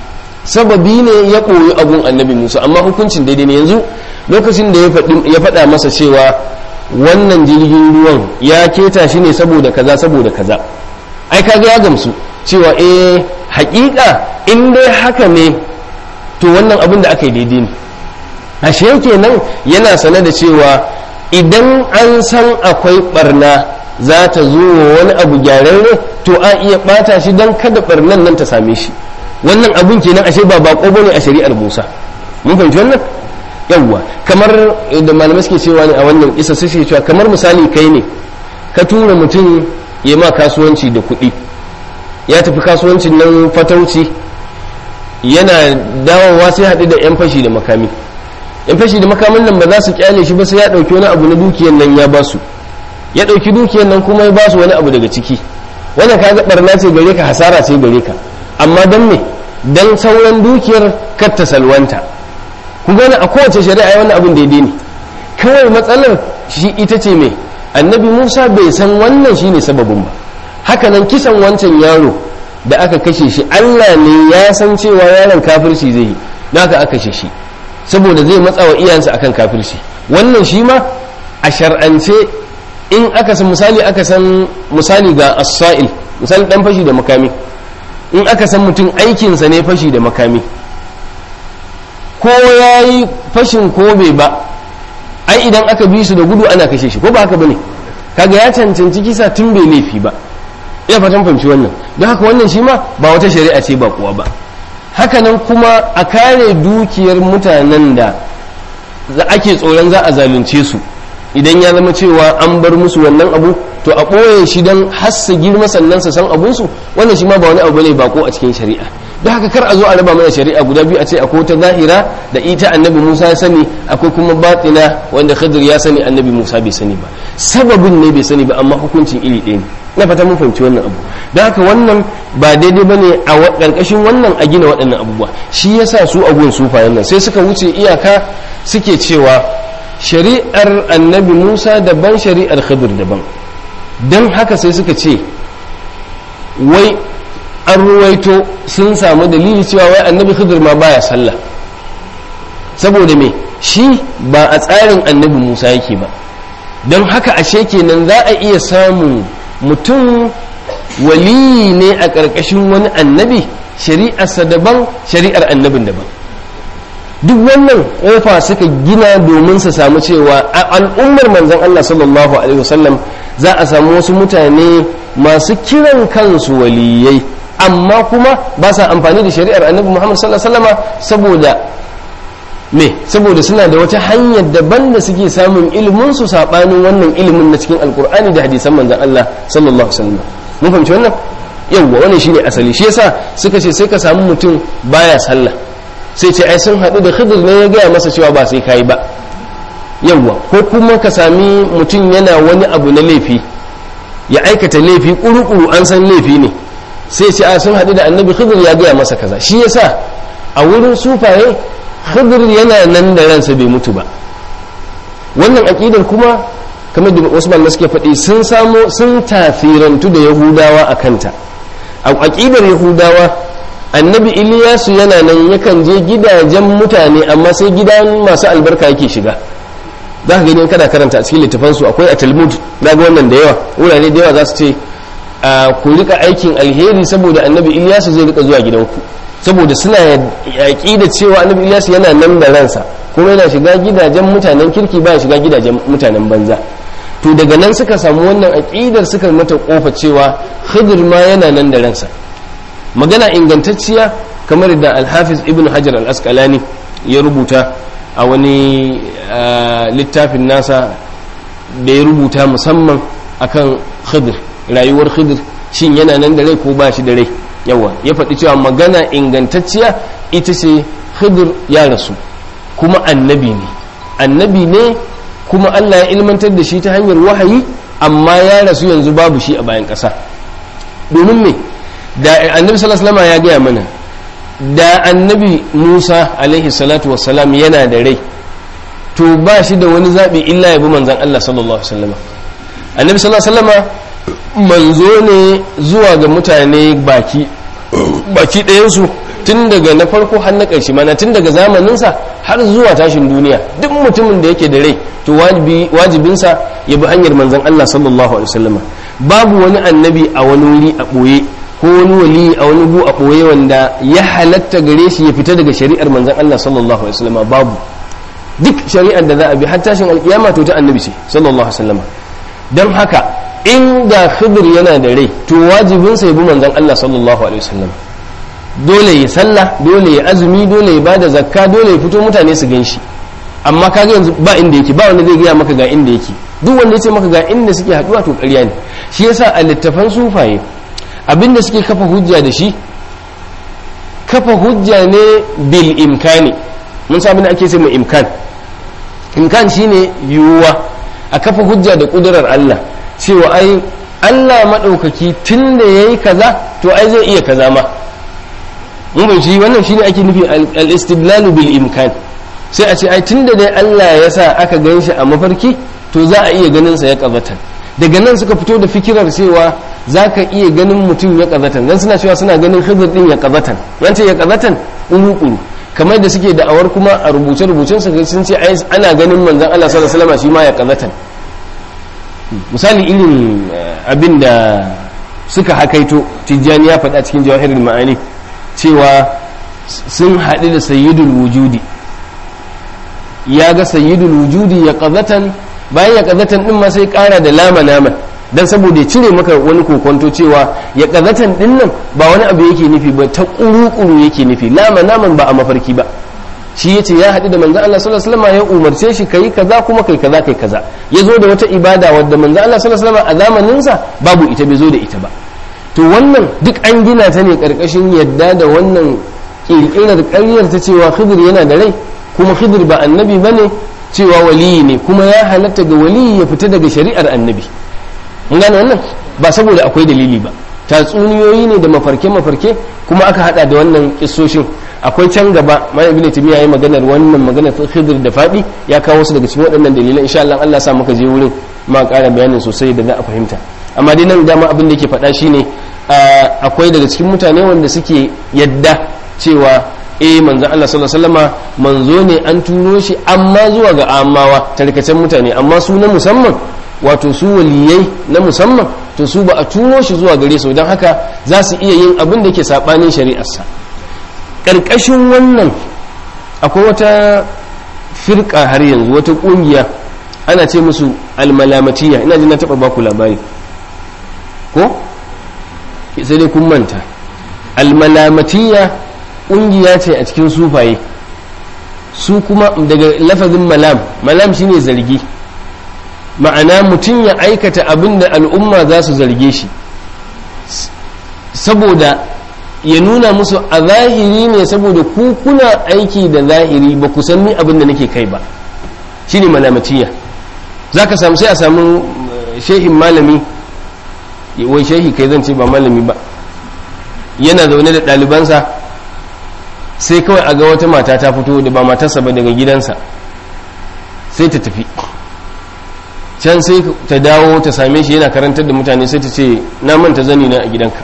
sababi ne ya koyi abun annabi musa amma hukuncin daidai ne yanzu lokacin da ya faɗa masa cewa wannan jirgin ruwan ya keta shi ne saboda kaza saboda kaza ai kaga ya gamsu cewa eh hakika in dai haka ne to wannan abin da aka yi daidai ne ashe kenan yana sane da cewa idan an san akwai barna za ta zo wa wani abu gyararre to a iya bata shi don kada barnan nan ta same shi wannan abun kenan ashe ba bako bane a shari'ar Musa mun fahimci wannan yawwa kamar da malamai suke cewa ne a wannan isa suke cewa kamar misali kai ne ka tura mutum ya ma kasuwanci da kuɗi ya tafi kasuwancin nan fatauci yana dawowa sai haɗu da 'yan fashi da makami yan fashi da makaman nan ba za su kyale shi ba sai ya ɗauki wani abu na dukiyar nan ya ba su ya ɗauki dukiyar nan kuma ya ba su wani abu daga ciki wannan ka ga barna ce gare ka hasara ce gare ka amma dan me dan sauran dukiyar kar ta salwanta ku gani a kowace shari'a wannan abun daidai ne kawai matsalar shi ita ce me annabi musa bai san wannan shine sababin ba haka nan kisan wancan yaro da aka kashe shi allah ne ya san cewa yaron kafirci zai yi da aka aka kashe shi saboda zai matsa wa iyansa akan kafirci wannan shi ma a shar'ance in aka san misali aka san misali ga as-sa'il misali dan fashi da makami in aka san mutum aikinsa ne fashi da makami ko yayi fashin ko bai ba ai idan aka bi su da gudu ana kashe shi ko ba haka bane kaga ya cancanci kisa tun bai laifi ba ina fatan fahimci wannan don haka wannan shi ma ba wata shari'a ce ba kuwa ba hakanan kuma a kare dukiyar mutanen da ake tsoron za a zalunce su idan ya zama cewa an bar musu wannan abu to a ɓoye shi don hassa girma sannan su san abunsu wannan shi ma ba wani abu ne bako a cikin shari'a don haka kar a zo a raba mana shari'a guda biyu a ce akwai ta zahira da ita annabi musa ya sani akwai kuma batina wanda khidir ya sani annabi musa bai sani ba sababin ne bai sani ba amma hukuncin iri ɗaya ne na fata mun fahimci wannan abu don haka wannan ba daidai ba ne a ƙarƙashin wannan a gina waɗannan abubuwa shi yasa su a gun sufayen nan sai suka wuce iyaka suke cewa shari'ar annabi musa daban shari'ar khidir daban don haka sai suka ce wai an ruwaito sun samu dalili cewa wai annabi khidir ma baya sallah saboda me shi ba a tsarin annabi musa yake ba don haka ashe kenan za a iya samun mutum waliyi ne a ƙarƙashin wani annabi shari'arsa daban shari'ar annabin daban duk wannan ƙofa suka gina domin su samu cewa a al'ummar manzon Allah sallallahu alaihi wasallam za a samu wasu mutane masu kiran kansu waliyai amma kuma ba sa amfani da shari'ar annabi Muhammad sallallahu alaihi wasallama saboda me saboda suna da wata hanyar daban da suke samun ilimin su sabanin wannan ilimin na cikin alkur'ani da hadisan manzon Allah sallallahu alaihi wasallam mun fahimci wannan yawwa wannan shine asali shi yasa suka ce sai ka samu mutum baya sallah sai ce ai sun haɗu da khidir ne ya gaya masa cewa ba sai kai ba yawwa ko kuma ka sami mutum yana wani abu na laifi ya aikata laifi kuru-kuru an san laifi ne sai ce a sun haɗu da annabi khidir ya gaya masa kaza shi yasa a wurin sufaye khidir yana nan da ransa bai mutu ba wannan aƙidar kuma kamar da wasu malamai suke faɗi sun samo sun tafirantu da yahudawa a kanta a aƙidar yahudawa annabi iliyasu yana nan yakan je gidajen mutane amma sai gidan masu albarka yake shiga za ka gani kada karanta a cikin littafansu akwai a talmud za ga wannan da yawa wurare da yawa za su ce ku rika aikin alheri saboda annabi iliyasu zai rika zuwa gidanku saboda suna yaƙi da cewa annabi iliyasu yana nan da ransa kuma yana shiga gidajen mutanen kirki ba shiga gidajen mutanen banza to daga nan suka samu wannan aƙidar suka mata kofa cewa khidir ma yana nan da ransa magana ingantacciya kamar da alhafiz ibn hajar al-asqalani ya rubuta a wani littafin nasa da ya rubuta musamman akan khidir rayuwar khidir shin yana nan da rai ko ba shi da rai yawa ya faɗi cewa magana ingantacciya ita ce khidir ya rasu kuma annabi ne annabi ne kuma Allah ya ilmantar da shi ta hanyar wahayi amma ya rasu yanzu babu shi a bayan ƙasa domin me da annabi sallallahu alaihi ya gaya mana da annabi Musa alaihi salatu wassalam yana da rai to ba shi da wani zaɓi illa ya bi manzan Allah sallallahu alaihi wasallam annabi sallallahu alaihi manzo ne zuwa ga mutane baki baki ɗayansu tun daga na farko har na ƙarshe mana tun daga zamaninsa har zuwa tashin duniya duk mutumin da yake da rai to wajibinsa ya bi hanyar manzan Allah sallallahu alaihi wasallam babu wani annabi a wani wuri a ɓoye ko wani wali a wani gu a ɓoye wanda ya halatta gare shi ya fita daga shari'ar manzan Allah sallallahu alaihi wasallam babu duk shari'ar da za a bi har tashin alkiyama to ta annabi ce sallallahu alaihi wasallam don haka inda khidir yana da rai to wajibinsa ya bi manzan Allah sallallahu alaihi wasallam dole ya sallah dole ya azumi dole ya bada zakka dole ya fito mutane su gan shi amma kaga yanzu ba inda yake ba wanda zai gaya maka ga inda yake duk wanda ya ce maka ga inda suke haduwa to ƙarya ne shi yasa a littafan sufaye abinda suke kafa hujja da shi kafa hujja ne bil imkani mun sa abinda ake ce mai imkan imkan shine yiwuwa a kafa hujja da kudurar Allah cewa ai Allah maɗaukaki tun da ya yi kaza to ai zai iya kaza ma mun bai shi wannan shine ake nufi al-istidlalu bil imkan sai a ce ai tun da dai Allah ya sa aka gan shi a mafarki to za a iya ganin sa ya kazatan daga nan suka fito da fikirar cewa za ka iya ganin mutum ya kazatan dan suna cewa suna ganin khidir din ya kazatan wance ya kazatan uru kamar da suke da'awar kuma a rubuce-rubucen su sun ce ai ana ganin manzon Allah sallallahu alaihi wasallam shi ma ya kazatan misali irin abin da suka hakaito tijjani ya faɗa cikin jawahirin ma'ani cewa sun haɗu da sayyidul wujudi ya ga sayyidul wujudi ya ƙazatan bayan ya ƙazatan ɗin ma sai ƙara da lama naman don saboda ya cire maka wani kokonto cewa ya ƙazatan ɗin nan ba wani abu yake nufi ba ta ƙuru-ƙuru yake nufi lama naman ba a mafarki ba shi yace ya haɗu da manzo Allah sallallahu alaihi wasallam ya umarce shi kai kaza kuma kai kaza kai kaza ya zo da wata ibada wadda manzo Allah sallallahu alaihi wasallam a zamanin sa babu ita bai zo da ita ba to wannan duk an gina ta ne karkashin yadda da wannan kirkirar ƙaryar ta cewa Khidir yana da rai kuma Khidir ba annabi bane cewa waliyi ne kuma ya halatta ga waliyi ya fita daga shari'ar annabi mun gane wannan ba saboda akwai dalili ba tatsuniyoyi ne da mafarke-mafarke kuma aka hada da wannan kissoshin akwai can gaba mai ibn timiya yayi maganar wannan maganar khidir da fadi ya kawo su daga cikin waɗannan dalilan insha Allah Allah sa muka je wurin ma ƙara bayanin sosai da za a fahimta amma dai nan dama abin da yake faɗa shine akwai daga cikin mutane wanda suke yadda cewa eh manzon Allah sallallahu alaihi wasallama manzo ne an turo shi amma zuwa ga amawa tarkacen mutane amma su na musamman wato su waliyai na musamman to su ba a turo shi zuwa gare su don haka za su iya yin abin da ke saɓanin shari'arsa ƙarƙashin wannan akwai wata firka har yanzu wata ƙungiya ana ce musu almalamatiya ina jin na taɓa baku labari ko sai dai kun manta almalamatiya ƙungiya ce a cikin sufaye su kuma daga lafazin malam malam shine zargi ma'ana mutum ya aikata abin da al'umma za su zarge shi saboda ya nuna musu a zahiri ne saboda ku kuna aiki da zahiri ba ku san ni abin da nake kai ba shine malamatiya za ka samu sai a samu shehin malami wai shehi kai zan ce ba malami ba yana zaune da ɗalibansa sai kawai a ga wata mata ta fito da ba matarsa ba daga gidansa sai ta tafi can sai ta dawo ta same shi yana karantar da mutane sai ta ce na manta zani na a gidanka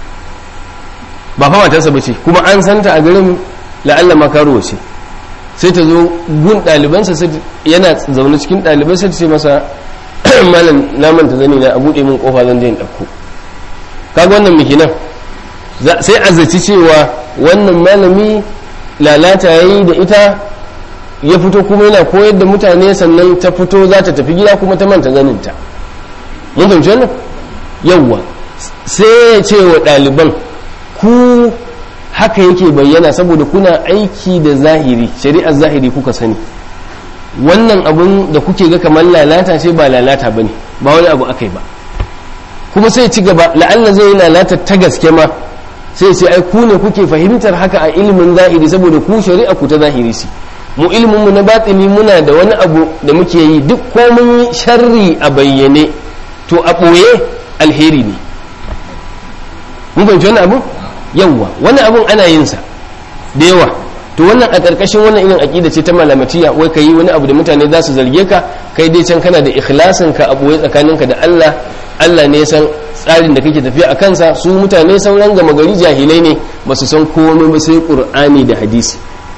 ba fa matarsa ba ce kuma an santa a garin la'alla makaruwa ce sai ta zo gun ɗalibansa yana zaune cikin ɗalibai sai ta ce masa malam na manta zani na a buɗe min kofa zan je in ɗauko kaga wannan miki nan sai a zaci cewa wannan malami lalata ya yi da ita ya fito kuma yana koyar da mutane sannan ta fito za ta tafi gida kuma ta manta zaninta mun fahimci wannan yawwa sai ya ce wa ɗaliban ku haka yake bayyana saboda kuna aiki da zahiri shari'ar zahiri kuka sani wannan abun da kuke ga kamar lalata ce ba lalata ba ne ba wani abu aka yi ba kuma sai ci gaba la'alla zai yi lalata ta gaske ma sai ce ai ku ne kuke fahimtar haka a ilimin zahiri saboda ku shari'a ku ta zahiri si mu ilimin mu na batini muna da wani abu da muke yi duk ko mun yi sharri a bayyane to a ɓoye alheri ne mun fahimci wani abu yawwa wani abun ana yin sa da yawa to wannan a ƙarƙashin wannan irin aƙida ce ta malamatiya wai ka yi wani abu da mutane za su zarge ka kai dai can kana da ikhlasin ka a ɓoye tsakaninka da Allah Allah ne san tsarin da kake tafiya a kansa su mutane sauran gama gari jahilai ne ba su san komai ba sai qur'ani da hadisi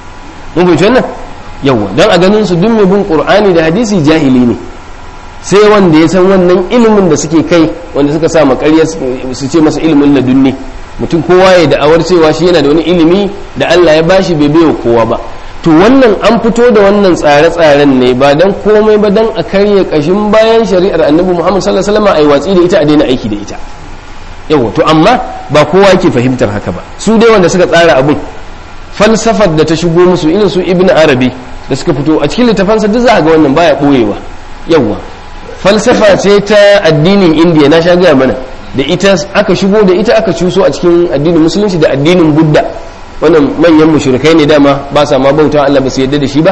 mun fahimci wannan yawa don a ganin su duk mai bin qur'ani da hadisi jahili ne sai wanda ya san wannan ilimin da suke kai wanda suka sa makarya su ce masa ilimin ladunni mutum kowa ya da'awar cewa shi yana da wani ilimi da Allah ya bashi bai baiwa kowa ba to wannan an fito da wannan tsare-tsaren ne ba dan komai ba dan a karya kashin bayan shari'ar annabi Muhammad sallallahu alaihi wasallam ai watsi da ita a daina aiki da ita yawa to amma ba kowa yake fahimtar haka ba su dai wanda suka tsara abun falsafar da ta shigo musu irin su ibn arabi da suka fito a cikin littafansa duk za a ga wannan baya boyewa yawa falsafa ce ta addinin indiya na sha gaya mana da ita aka shigo da ita aka cuso a cikin addinin musulunci da addinin budda wannan manyan mushrikai ne dama ba sa ma bauta Allah ba su yadda da shi ba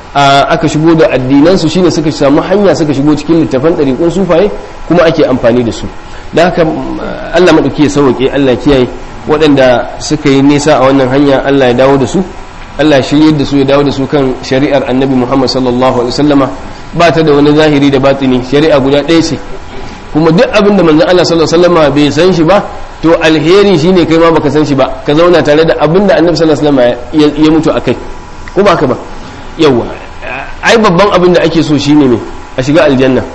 aka shigo da addinan su shine suka samu hanya suka shigo cikin littafan ɗariƙun sufaye kuma ake amfani da su da haka Allah maɗauki ya sauke Allah kiyaye waɗanda suka yi nisa a wannan hanya Allah ya dawo da su Allah ya shirye da su ya dawo da su kan shari'ar annabi Muhammad sallallahu alaihi wasallama ba ta da wani zahiri da batini shari'a guda ɗaya ce kuma duk abin da manzon Allah sallallahu alaihi wasallama bai san shi ba to alheri shine kai ma baka san shi ba ka zauna tare da abin da annabi sallallahu alaihi wasallama ya mutu akai ko ba ka ba yawa ai babban abin da ake so shine ne a shiga aljanna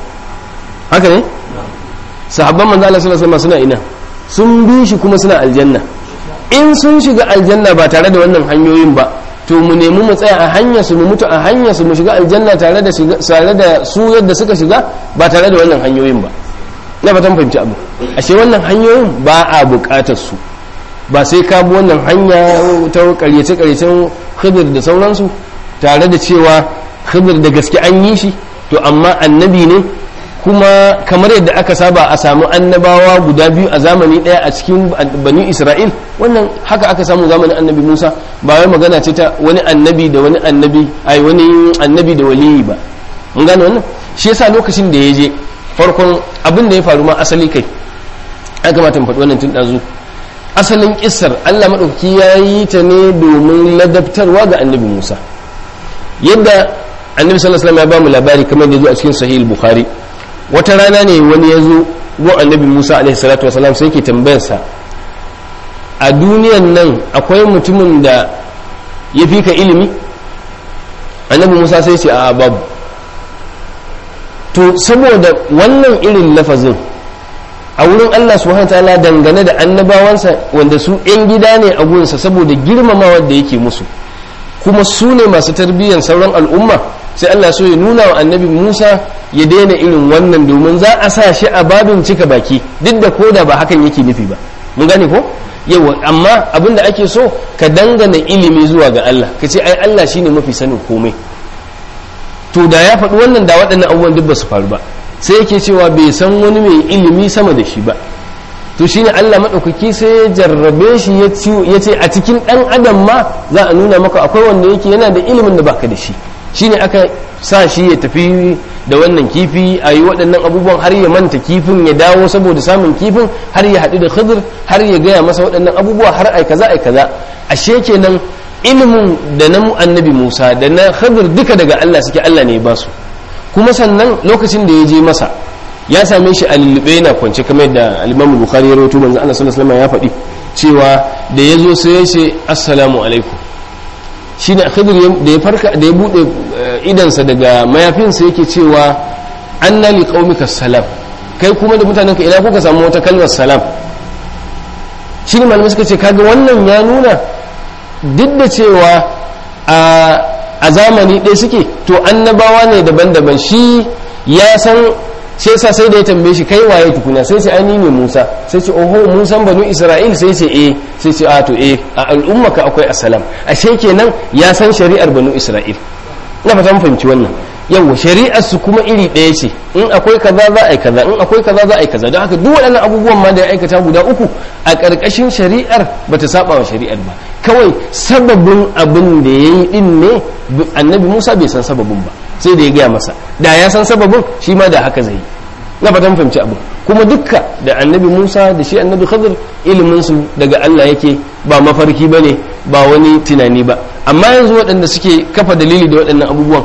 haka ne sahabban manzo Allah sallallahu alaihi wasallam suna ina sun bi shi kuma suna aljanna in sun shiga aljanna ba tare da wannan hanyoyin ba to mu nemi mu tsaya a hanya su mu mutu a hanya su mu shiga aljanna tare da shiga tare da su yadda suka shiga ba tare da wannan hanyoyin ba na fatan fahimci abu ashe wannan hanyoyin ba a bukatar su ba sai ka bi wannan hanya ta karyace karyacen khidir da sauransu tare da cewa khidir da gaske an yi shi to amma annabi ne kuma kamar yadda aka saba a samu annabawa guda biyu a zamani daya a cikin bani isra'il wannan haka aka samu zamanin annabi musa ba wai magana ce ta wani annabi da wani annabi ai wani annabi da waliyi ba mun gane wannan shi yasa lokacin da ya je farkon abin da ya faru ma asali kai ya kamata mu faɗi wannan tun ɗazu asalin kissar allah maɗauki ya yi ta ne domin ladabtarwa ga annabi musa yadda annabi sallallahu alaihi wasallam ya ba mu labari kamar da ya zo a cikin sahih bukhari wata rana ne wani ya zo gun annabi musa alaihi salatu wasalam sai ke tambayarsa a duniyan nan akwai mutumin da ya fi ka ilimi annabi musa sai ce a babu to saboda wannan irin lafazin a wurin allah subhanahu ta'ala dangane da annabawansa wanda su 'yan gida ne a gunsa saboda girmamawa da yake musu kuma su ne masu tarbiyyar sauran al'umma sai Allah so ya nuna wa annabi Musa ya daina irin wannan domin za a sa shi a babin cika baki duk da koda ba hakan yake nufi ba mun gane ko yawa amma abin da ake so ka dangana ilimi zuwa ga Allah ka ce ai Allah shine mafi sanin komai to da ya faɗi wannan da waɗannan abubuwan duk ba su faru ba sai yake cewa bai san wani mai ilimi sama da shi ba to shine Allah maɗaukaki sai ya jarrabe shi ya ce a cikin ɗan adam ma za a nuna maka akwai wanda yake yana da ilimin da baka da shi shine aka sa shi ya tafi da wannan kifi a yi waɗannan abubuwan har ya manta kifin ya dawo saboda samun kifin har ya haɗu da khidir har ya gaya masa waɗannan abubuwa har ai kaza ai kaza ashe kenan ilimin da na annabi musa da na khidir duka daga allah suke allah ne ya ba su kuma sannan lokacin da ya je masa ya same shi a lullube yana kwance kamar yadda alimamu bukhari ya rawaito manzo allah sallallahu alaihi ya faɗi cewa da ya zo sai ya ce assalamu alaikum shi ne khidir da ya farka da ya bude idansa daga mayafinsa yake cewa anna li qaumika salam kai kuma da mutanen ka ina kuka samu wata kalmar salam shi ne malamai suka ce kaga wannan ya nuna duk da cewa a zamani ɗaya suke to annabawa ne daban-daban shi ya san sai sa sai da ya tambaye shi kai waye tukuna sai ce ani ne Musa sai ce oho Musa banu Isra'il sai ce eh sai ce a to eh a al'umma ka akwai assalam ashe kenan ya san shari'ar banu Isra'il ina fata mun fahimci wannan yawa shari'ar su kuma iri ɗaya ce in akwai kaza za a yi kaza in akwai kaza za a yi kaza don haka duk waɗannan abubuwan ma da ya aikata guda uku a ƙarƙashin shari'ar bata saba wa shari'ar ba kawai sababin abin da ya yi ɗin ne annabi Musa bai san sababin ba sai da ya gaya masa da ya san sababin shi ma da haka zai na fatan fahimci abu kuma dukka da annabi musa da shi annabi khadir ilimin su daga allah yake ba mafarki ba ne ba wani tunani ba amma yanzu waɗanda suke kafa dalili da waɗannan abubuwan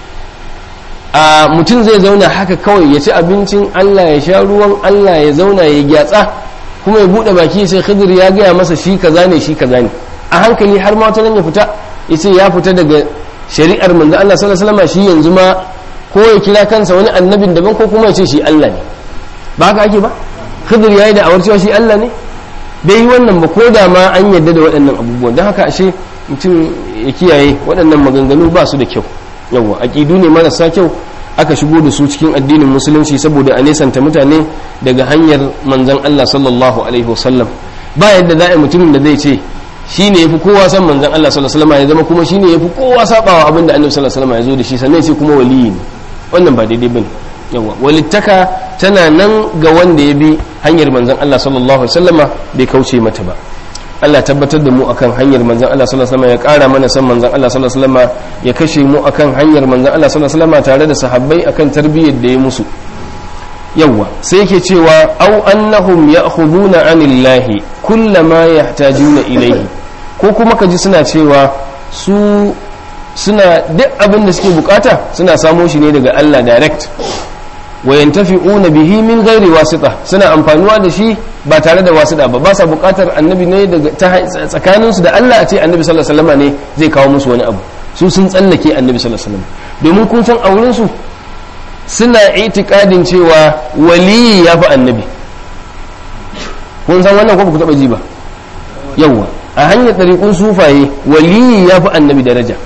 a mutum zai zauna haka kawai ya ci abincin allah ya sha ruwan allah ya zauna ya gyatsa kuma ya buɗe baki sai khadir ya gaya masa shi kaza ne shi kaza ne a hankali har ma wata nan ya fita ya ce ya fita daga shari'ar manzo Allah sallallahu alaihi wasallam shi yanzu ma ko ya kira kansa wani annabin daban ko kuma ya ce shi Allah ne ba haka ake ba Khidir yayi da awar cewa shi Allah ne bai yi wannan ba ko da ma an yadda da waɗannan abubuwan don haka ashe mutum ya kiyaye waɗannan maganganu ba su da kyau yawa aqidu ne marasa kyau aka shigo da su cikin addinin musulunci saboda a nesanta mutane daga hanyar manzon Allah sallallahu alaihi wasallam ba yadda za a mutumin da zai ce shi ne ya fi kowa san manzan Allah sallallahu alaihi ya zama kuma shi ne ya fi kowa sabawa abin da annabi sallallahu alaihi ya zo da shi sannan sai kuma waliyi ne wannan ba daidai bane yawa walittaka tana nan ga wanda ya bi hanyar manzan Allah sallallahu alaihi wasallama bai kauce mata ba Allah tabbatar da mu akan hanyar manzan Allah sallallahu alaihi ya kara mana san manzan Allah sallallahu alaihi ya kashe mu akan hanyar manzan Allah sallallahu alaihi tare da sahabbai akan tarbiyyar da ya musu yawwa sai yake cewa au annahum ya'khuduna anillahi kullama yahtajuna ilayhi ko kuma kaji suna cewa su suna duk abin da suke bukata suna samo shi ne daga Allah direct wa yantafi'una bihi min ghairi wasita suna amfanuwa da shi ba tare da wasita ba ba sa bukatar annabi ne daga tsakanin su da Allah a ce annabi sallallahu alaihi wasallam ne zai kawo musu wani abu su sun tsallake annabi sallallahu alaihi wasallam domin kun san auren su suna itikadin cewa waliyi ya fi annabi kun san wannan ko ku taba ji ba yawwa a hanyar ɗariƙun sufaye waliyi ya fi annabi daraja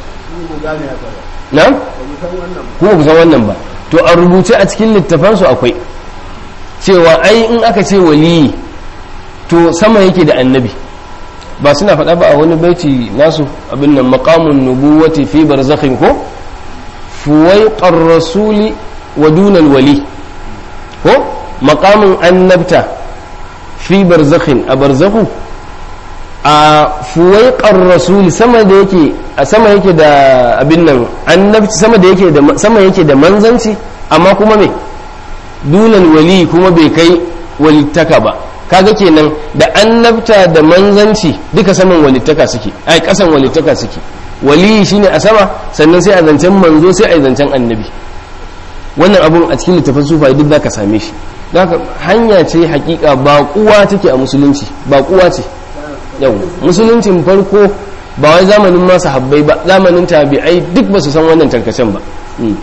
na? kuma ku san wannan ba to a rubuce a cikin littafansu akwai cewa ai in aka ce waliyi to sama yake da annabi ba suna faɗa ba a wani baiti nasu abin nan maqamun nubuwati fi barzakhin ko fuwaiƙar rasuli wa dunal wali ko makamin annabta fi barzakhin a barzakhu a fuwaiƙar rasuli sama da yake a sama yake da abin nan annabci sama da yake da sama yake da manzanci amma kuma me dunal wali kuma bai kai walittaka ba kaga kenan da annabta da manzanci duka saman walittaka suke ai kasan walittaka suke waliyi shine a sama sannan sai a zancen manzo sai a zancen annabi wannan abun a cikin littafin sufa duk zaka same shi haka hanya ce hakika ba kuwa take a musulunci ba kuwa ce yau musuluncin farko ba wai zamanin masu habbai ba zamanin tabi'ai duk ba su san wannan tarkacen ba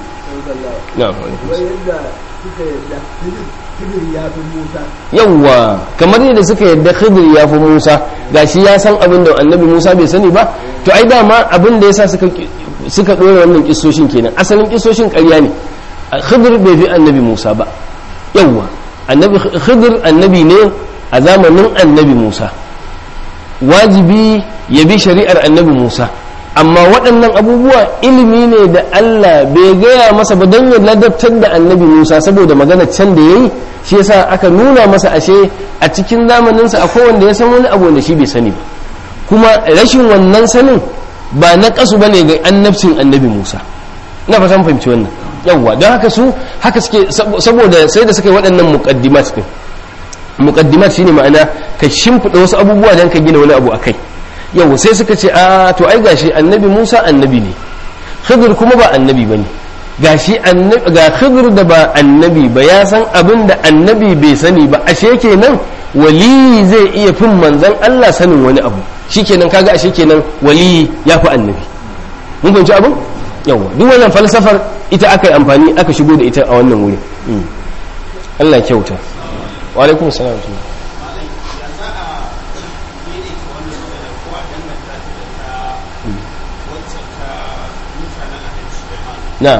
yawwa kamar yadda suka yadda khidir ya fi musa gashi ya san abin da annabi musa bai sani ba to ai dama abin da yasa suka suka dora wannan kissoshin kenan asalin kissoshin ƙarya ne khidir bai fi annabi musa ba yawwa annabi khidir annabi ne a zamanin annabi musa wajibi ya bi shari'ar annabi musa amma waɗannan abubuwa ilimi ne da Allah bai gaya masa ba don ya ladabtar da annabi Musa saboda magana can da ya yi shi yasa aka nuna masa ashe a cikin zamaninsa akwai wanda ya san wani abu wanda shi bai sani ba kuma rashin wannan sanin ba na kasu bane ga annabcin annabi Musa na fatan fahimci wannan yawwa don haka su haka suke saboda sai da suka yi waɗannan muqaddimat din muqaddimat shine ma'ana ka shimfiɗa wasu abubuwa dan ka gina wani abu akai yau sai suka ce a to ai gashi annabi Musa annabi ne Khidir kuma ba annabi bane gashi annabi ga Khidir da ba annabi ba ya san abin da annabi bai sani ba ashe kenan wali zai iya fin manzon Allah sanin wani abu shikenan kaga ashe kenan wali ya fi annabi mun fahimci abin yawa duk wannan falsafar ita aka yi amfani aka shigo da ita a wannan wuri Allah kyauta wa alaikum salam na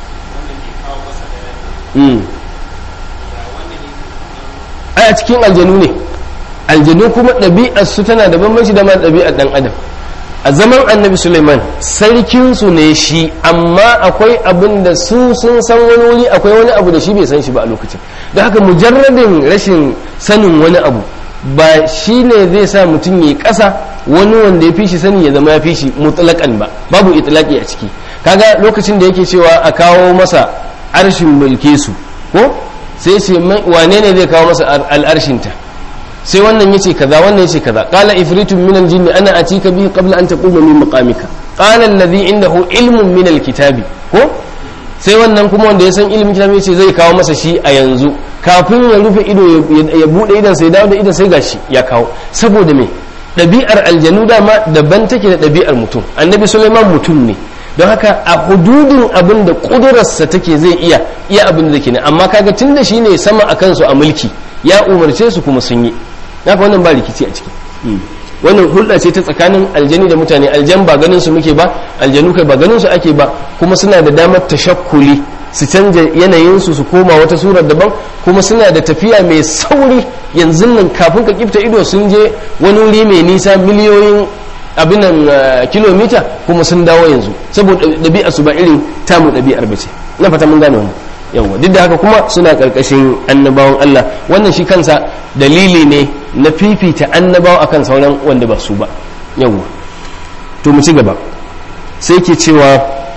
ai a cikin aljanu ne aljanu kuma ɗabi'ar su tana da bambanci da ma ɗabi'ar ɗan adam a zaman annabi suleiman sarkinsu ne shi amma akwai abin da su sun san wani wuri akwai wani abu da shi bai san shi ba a lokacin da haka mujarradin rashin sanin wani abu ba shi ne zai sa mutum ya ƙasa wani wanda ya fi shi sani ya zama ya fi shi mutlaƙan ba babu itlaki a ciki kaga lokacin da yake cewa a kawo masa arshin mulke su ko sai ce wane ne zai kawo masa al'arshinta sai wannan yace kaza wannan yace kaza qala ifritun min al-jinni ana atika bihi qabla an taquma min maqamika qala alladhi indahu ilmun min al-kitabi ko sai wannan kuma wanda ya san ilimin kitabi yace zai kawo masa shi a yanzu kafin ya rufe ido ya bude idan sai dawo da idan sai gashi ya kawo saboda me ɗabi'ar aljanu dama daban take da ɗabi'ar mutum annabi suleiman mutum ne don haka a hududin abin da ƙudurarsa take zai iya iya abin da ne amma kaga tun da shi ne sama a kansu a mulki ya umarce su kuma sun yi haka wannan ba rikici a ciki wannan hulɗa ce ta tsakanin aljani da mutane aljan ba ganin su muke ba aljanu kai ba ganin su ake ba kuma suna da damar tashakkuli su canja yanayinsu su koma wata surar daban kuma suna da tafiya mai sauri yanzu nan kafin ka kifta ido sun je wani wuri mai nisa miliyoyin abinan kilomita kuma sun dawo yanzu saboda ɗabi'a su ba irin tamu ɗabi'ar bace na fata mun gane wannan yawa duk da haka kuma suna ƙarƙashin annabawan Allah wannan shi kansa dalili ne na fifita annabawa akan sauran wanda ba su ba yawa to mu ci gaba sai ke cewa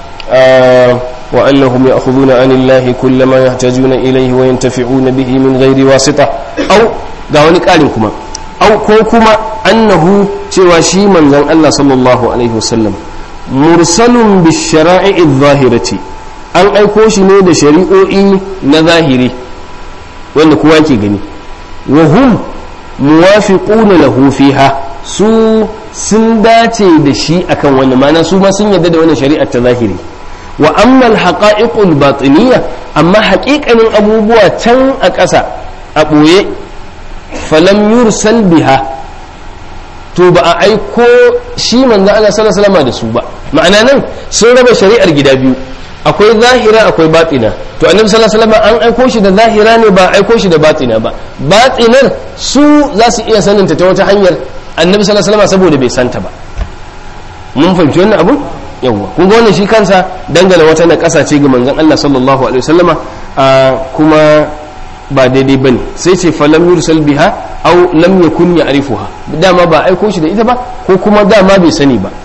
وأنهم يأخذون عن الله كل ما يحتاجون إليه وينتفعون به من غير واسطة أو دعوني قالين كما أو كوكما أنه تواشي من ذن الله صلى الله عليه وسلم مرسل بالشرائع الظاهرة an aiko shi ne da shari'o'i na zahiri wanda kowa ke gani wa hum muwafiquna lahu fiha su sun dace da shi akan wannan mana su ma sun yarda da wannan shari'ar ta zahiri wa amma alhaqa'iqul batiniya amma haƙiƙanin abubuwa can a ƙasa a ɓoye falam yursal biha to ba a aiko shi manzo Allah sallallahu alaihi wasallam da su ba ma'ana nan sun raba shari'ar gida biyu akwai zahira akwai batina to annabi sallallahu alaihi wasallam an aiko shi da zahira ne ba aiko shi da batina ba batinar su za su iya saninta ta wata hanyar annabi sallallahu alaihi wasallam saboda bai santa ba mun fahimci wannan abun yawwa kun ga wannan shi kansa dangane wata na ƙasa ce ga manzon Allah sallallahu alaihi wasallama kuma ba daidai bane sai ce falam yursal biha aw lam yakun ya'rifuha dama ba aiko shi da ita ba ko kuma dama bai sani ba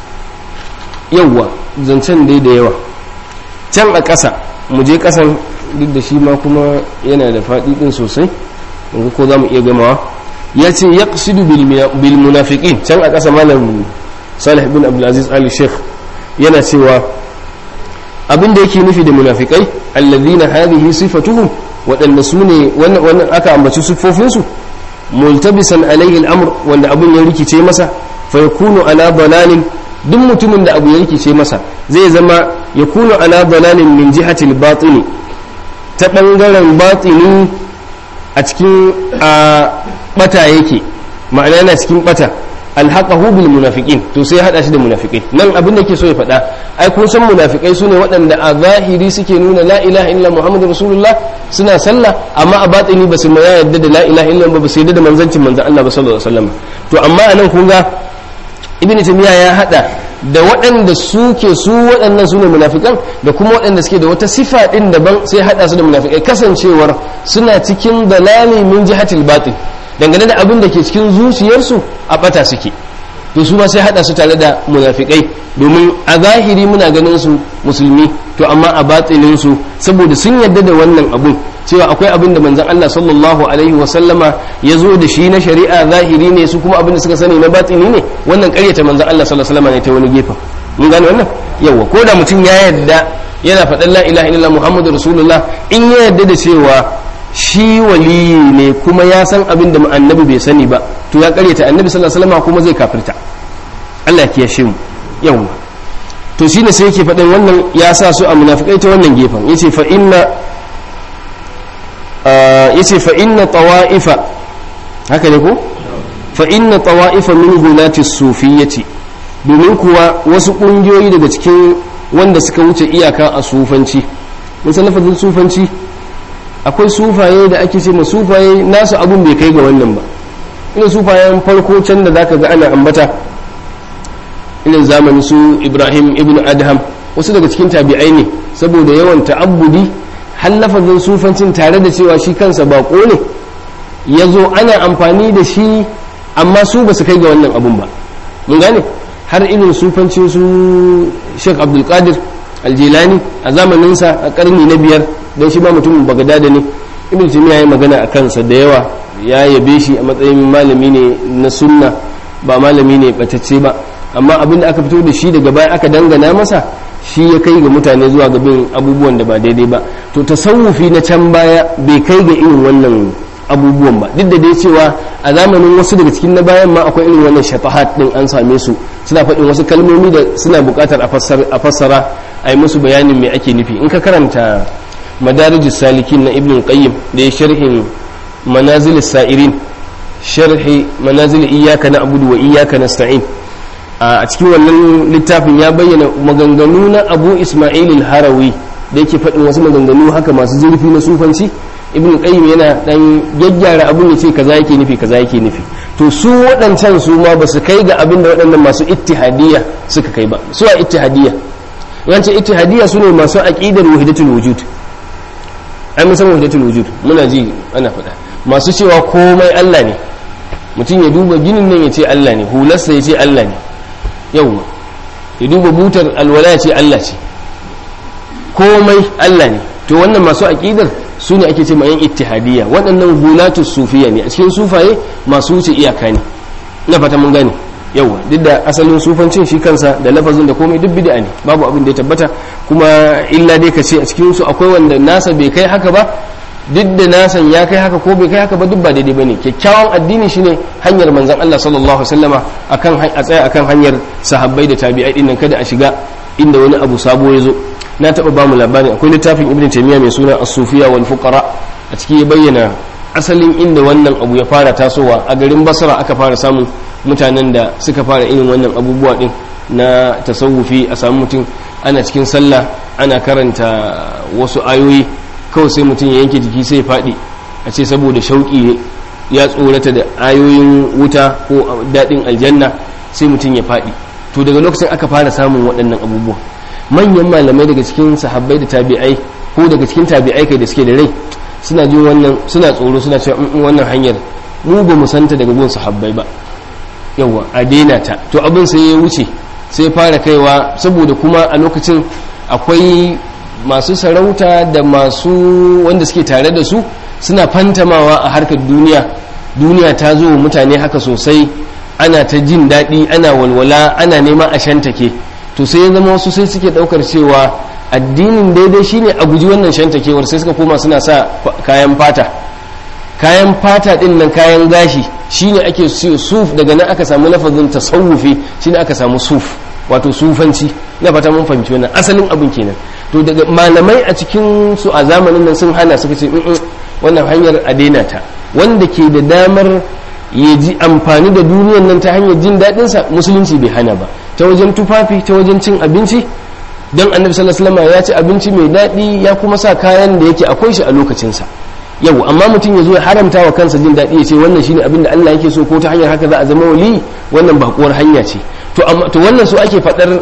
yawwa zancen dai da yawa can a ƙasa mu je ƙasan duk da shi ma kuma yana da faɗi ɗin sosai yanzu ko za mu iya gamawa ya ce ya bil munafiqin can a ƙasa malam salih bin abdulaziz ali sheikh yana cewa abin da yake nufi da munafikai allazina hadhihi sifatuhum waɗanda su ne wannan aka ambaci siffofinsu multabisan alaihi al'amr wanda abin ya rikice masa fa yakunu ala dalalin duk mutumin da abu ya rikice masa zai zama yakunu ala dalalin min jihatil batini ta bangaren batini a cikin a bata yake ma'ana yana cikin bata alhaqahu bil munafiqin to sai hada shi da munafikai nan abin da ke so ya faɗa ai kun san munafikai su ne waɗanda a zahiri suke nuna la ilaha illa muhammadu rasulullah suna sallah amma a batini ba su ma yadda da la ilaha illa ba su yadda da manzancin manzan Allah ba sallallahu alaihi wasallam to amma anan kun ga ibnu taymiya ya hada da waɗanda suke su waɗannan su ne munafikan da kuma waɗanda suke da wata sifa ɗin daban sai hada su da munafikai kasancewar suna cikin dalali min jihatil batin dangane da abin da ke cikin zuciyarsu a bata suke to su ma sai hada su tare da munafikai domin a zahiri muna ganin su musulmi to amma a batinin su saboda sun yarda da wannan abun cewa akwai abin da manzon Allah sallallahu alaihi wa sallama ya zo da shi na shari'a zahiri ne su kuma abin da suka sani na batini ne wannan ƙaryata manzon Allah sallallahu alaihi wa sallama ne ta wani gefen mun gane wannan yawa ko da mutum ya yarda yana faɗan la ilaha illallah muhammadu rasulullah in ya yarda da cewa shi waliyi ne kuma ya san abin da annabi bai sani ba to ya karyata annabi sallallahu alaihi wasallam kuma zai kafirta Allah ya kiyashe mu yawa to shine sai yake faɗin wannan ya sa su a munafikai ta wannan gefen yace fa inna yace fa inna tawa'ifa haka ne ko fa inna tawa'ifa min hulati sufiyyati domin kuwa wasu kungiyoyi daga cikin wanda suka wuce iyaka a sufanci mun san lafazin sufanci akwai sufaye da ake ce ma sufaye nasu abun bai kai ga wannan ba ina sufayen farko can da zaka ga ana ambata irin zamanin su ibrahim ibn adham wasu daga cikin tabi'ai ne saboda yawan ta'abbudi har lafazin sufancin tare da cewa shi kansa bako ne ya zo ana amfani da shi amma su ba su kai ga wannan abun ba mun gane har irin sufancin su sheikh abdulkadir aljilani a zamaninsa a karni na biyar don shi ba mutumin bagadada ne ibn taymiya ya yi magana a kansa da yawa ya yabe shi a matsayin malami ne na sunna ba malami ne batacce ba amma abin da aka fito da shi daga baya aka dangana masa shi ya kai ga mutane zuwa ga bin abubuwan da ba daidai ba to tasawufi na can baya bai kai ga irin wannan abubuwan ba duk da dai cewa a zamanin wasu daga cikin na bayan ma akwai irin wannan shafahat din an same su suna faɗin wasu kalmomi da suna buƙatar a fassara a yi musu bayanin me ake nufi in ka karanta madarijus salikin na ibn qayyim da ya sharhin manazil sa'irin sharhi manazil iyyaka na'budu wa iyyaka nasta'in a cikin wannan littafin ya bayyana maganganu na abu ismail al-harawi da yake faɗin wasu maganganu haka masu zurfi na sufanci ibn qayyim yana dan gyaggyara abin ya ce kaza yake nufi kaza yake nufi to su waɗancan su ma ba su kai ga abin da waɗannan masu ittihadiyya suka kai ba su a ittihadiyya yanci ittihadiyya su ne masu aqidar wahidatul wujud ai mun san wahidatul wujud muna ji ana faɗa masu cewa komai Allah ne mutum ya duba ginin nan ya ce Allah ne hularsa ya ce Allah ne yawwa ya duba butar alwala ya ce Allah ce komai Allah ne to wannan masu aqidar su ne ake ce ma yan ittihadiyya waɗannan hulatu sufiya ne a cikin sufaye masu wuce iyaka ne na fata mun gane yawa duk da asalin sufancin shi kansa da lafazin da komai duk bid'a ne babu abin da ya tabbata kuma illa dai ka ce a cikin su akwai wanda nasa bai kai haka ba duk da nasan ya kai haka ko bai kai haka ba duk ba daidai bane kyakkyawan addini shine hanyar manzon Allah sallallahu alaihi wasallama akan a tsaya akan hanyar sahabbai da tabi'ai din nan kada a shiga inda wani abu sabo ya zo na taɓa ba mu labarin akwai littafin ibn taymiya mai suna as-sufiya wal fuqara a ciki ya bayyana asalin inda wannan abu ya fara tasowa a garin basra aka fara samun mutanen da suka fara irin wannan abubuwa din na tasawufi a samu mutum ana cikin sallah ana karanta wasu ayoyi kawai sai mutum ya yanke jiki sai ya faɗi a ce saboda shauƙi ya tsorata da ayoyin wuta ko daɗin aljanna sai mutum ya faɗi to daga lokacin aka fara samun waɗannan abubuwa manyan malamai daga cikin sahabbai da tabi'ai ko daga cikin tabi'ai kai da suke da rai suna jin wannan suna tsoro suna cewa wannan hanyar mu ba mu santa daga gun sahabbai ba yawa a daina ta to abin sai ya wuce sai fara kaiwa saboda kuma a lokacin akwai masu sarauta da masu wanda suke tare da su suna fantamawa a harkar duniya duniya ta zo mutane haka sosai ana ta jin daɗi ana walwala ana nema a shantake to sai ya zama wasu sai suke daukar cewa addinin daidai shine a guji wannan shantakewar sai suka koma suna sa kayan fata kayan fata din nan kayan gashi shine ake siyo suf daga nan aka samu lafazin tasawufi shine aka samu suf wato sufanci na fata mun fahimci wannan asalin abin kenan to daga malamai a cikin su a zamanin nan sun hana suka ce wannan hanyar a daina ta wanda ke da damar ya ji amfani da duniyar nan ta hanyar jin daɗinsa musulunci bai hana ba ta wajen tufafi ta wajen cin abinci don annabi sallallahu alaihi wasallam ya ci abinci mai daɗi ya kuma sa kayan da yake akwai shi a lokacinsa yau amma mutum ya zo ya haramta wa kansa jin daɗi ya ce wannan shine abin da Allah yake so ko ta hanyar haka za a zama wali wannan bakuwar hanya ce to amma to wannan su ake faɗar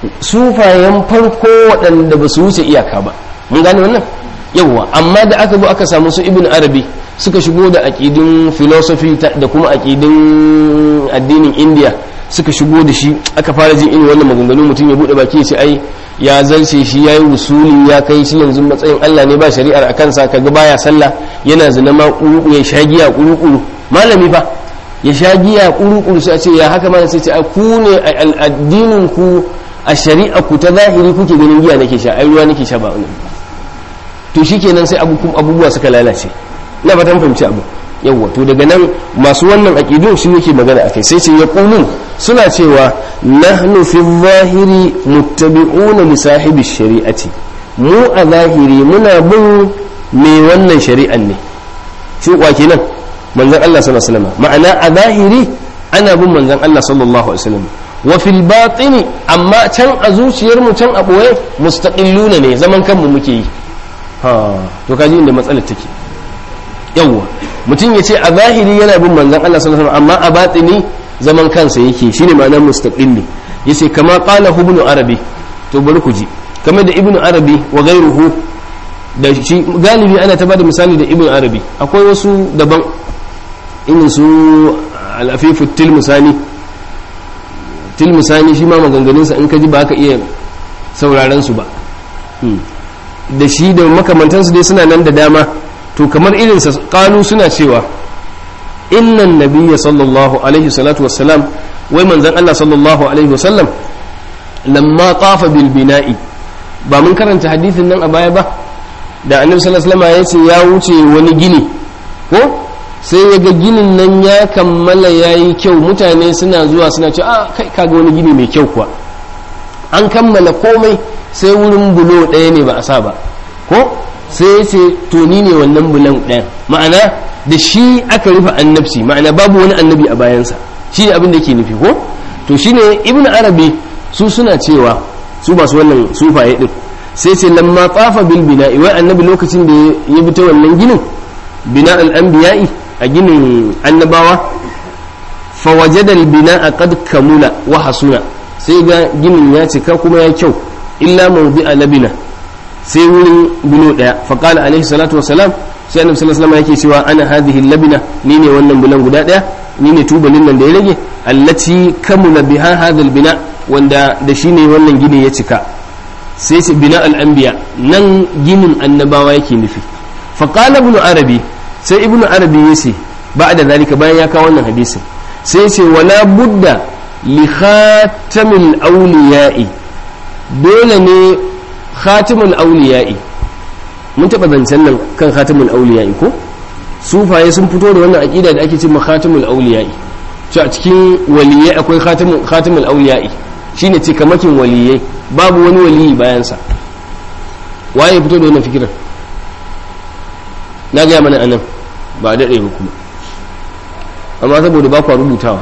sufayen farko waɗanda ba su wuce iyaka ba mun gane wannan yawwa amma da aka zo aka samu su ibn arabi suka shigo da aƙidin philosophy da kuma aƙidin addinin india suka shigo da shi aka fara jin irin wannan maganganu mutum ya bude baki ya ce ai ya zarce shi yayi usuli ya kai shi yanzu matsayin Allah ne ba shari'ar a kansa kaga baya sallah yana zina ma kuru ya shagiya kuru malami fa ya shagiya kuru sai a ce ya haka ma sai ce ku ne addinin ku a shari'a ku ta zahiri kuke ganin giya nake sha ai ruwa nake sha ba wani to shikenan sai abubuwa suka lalace na fatan fahimci abu yawwa to daga nan masu wannan aƙidun shi yake magana akai sai ce yaqulun suna cewa nahnu fi zahiri muttabi'una li sahibi shari'ati mu a zahiri muna bin me wannan shari'an ne shi kwa kenan manzon Allah sallallahu alaihi wasallam ma'ana a zahiri ana bin manzon Allah sallallahu alaihi wasallam wa fil batini amma can a zuciyar mu can a boye mustaqilluna ne zaman kanmu muke yi ha to kaji inda matsalar take yawwa mutum ya ce a zahiri yana bin manzan Allah sallallahu alaihi amma a batini zaman kansa yake shine ma'anar mustaqilli yace kama qala ibn arabi to bari ku ji kamar da ibn arabi wa ghayruhu da shi galibi ana ta bada misali da ibn arabi akwai wasu daban irin su al-afifu tilmusani tilmusani shi ma maganganunsa in ka ji ba ka iya sauraron su ba da shi da makamantansu dai suna nan da dama to kamar irinsa kalu suna cewa innan nabiyya sallallahu alaihi salatu wassalam wai manzon Allah sallallahu alaihi wasallam lamma tafa bil bina'i ba mun karanta hadisin nan a baya ba da annabi sallallahu alaihi wasallam ya ce ya wuce wani gini ko sai ya ga ginin nan ya kammala yayi kyau mutane suna zuwa suna cewa a kai kaga wani gini mai kyau kuwa an kammala komai sai wurin bulo ɗaya ne ba a sa ba ko sai ya ce to ni ne wannan bulan ɗayan ma'ana da shi aka rufe annabci ma'ana babu wani annabi a bayansa shi ne abin da ke nufi ko to shi ne ibn arabi su suna cewa su masu wannan sufaye din sai ce lamma tsafa bil bina'i wai annabi lokacin da ya bi ta wannan ginin bina al-anbiya'i a ginin annabawa fa wajada al-bina'a qad kamula wa hasuna sai ga ginin ya cika kuma ya kyau illa mawdi'a labina sai wurin bulo daya faqala alaihi salatu wassalam sai annabi sallallahu alaihi yake cewa ana hadhihi labina ni ne wannan bulan guda daya ni ne tubalin nan da ya rage allati kamula biha hadha bina wanda da shi ne wannan gini ya cika sai ce bina al-anbiya nan ginin annabawa yake nufi faqala ibn arabi sai ibn arabi yace ba'da zalika bayan ya kawo wannan hadisin sai ce wala budda li khatamil awliya'i dole ne khatimul auliya'i mun taɓa zancen nan kan khatimul auliya'i ko sufaye sun fito da wannan aƙida da ake ce ma khatimul auliya'i cewa a cikin waliyai akwai khatimul auliya'i shine ce kamakin waliyai babu wani waliyi bayansa waye fito da wannan fikirar na gaya mana anan ba a daɗe ba kuma amma saboda ba kwa rubutawa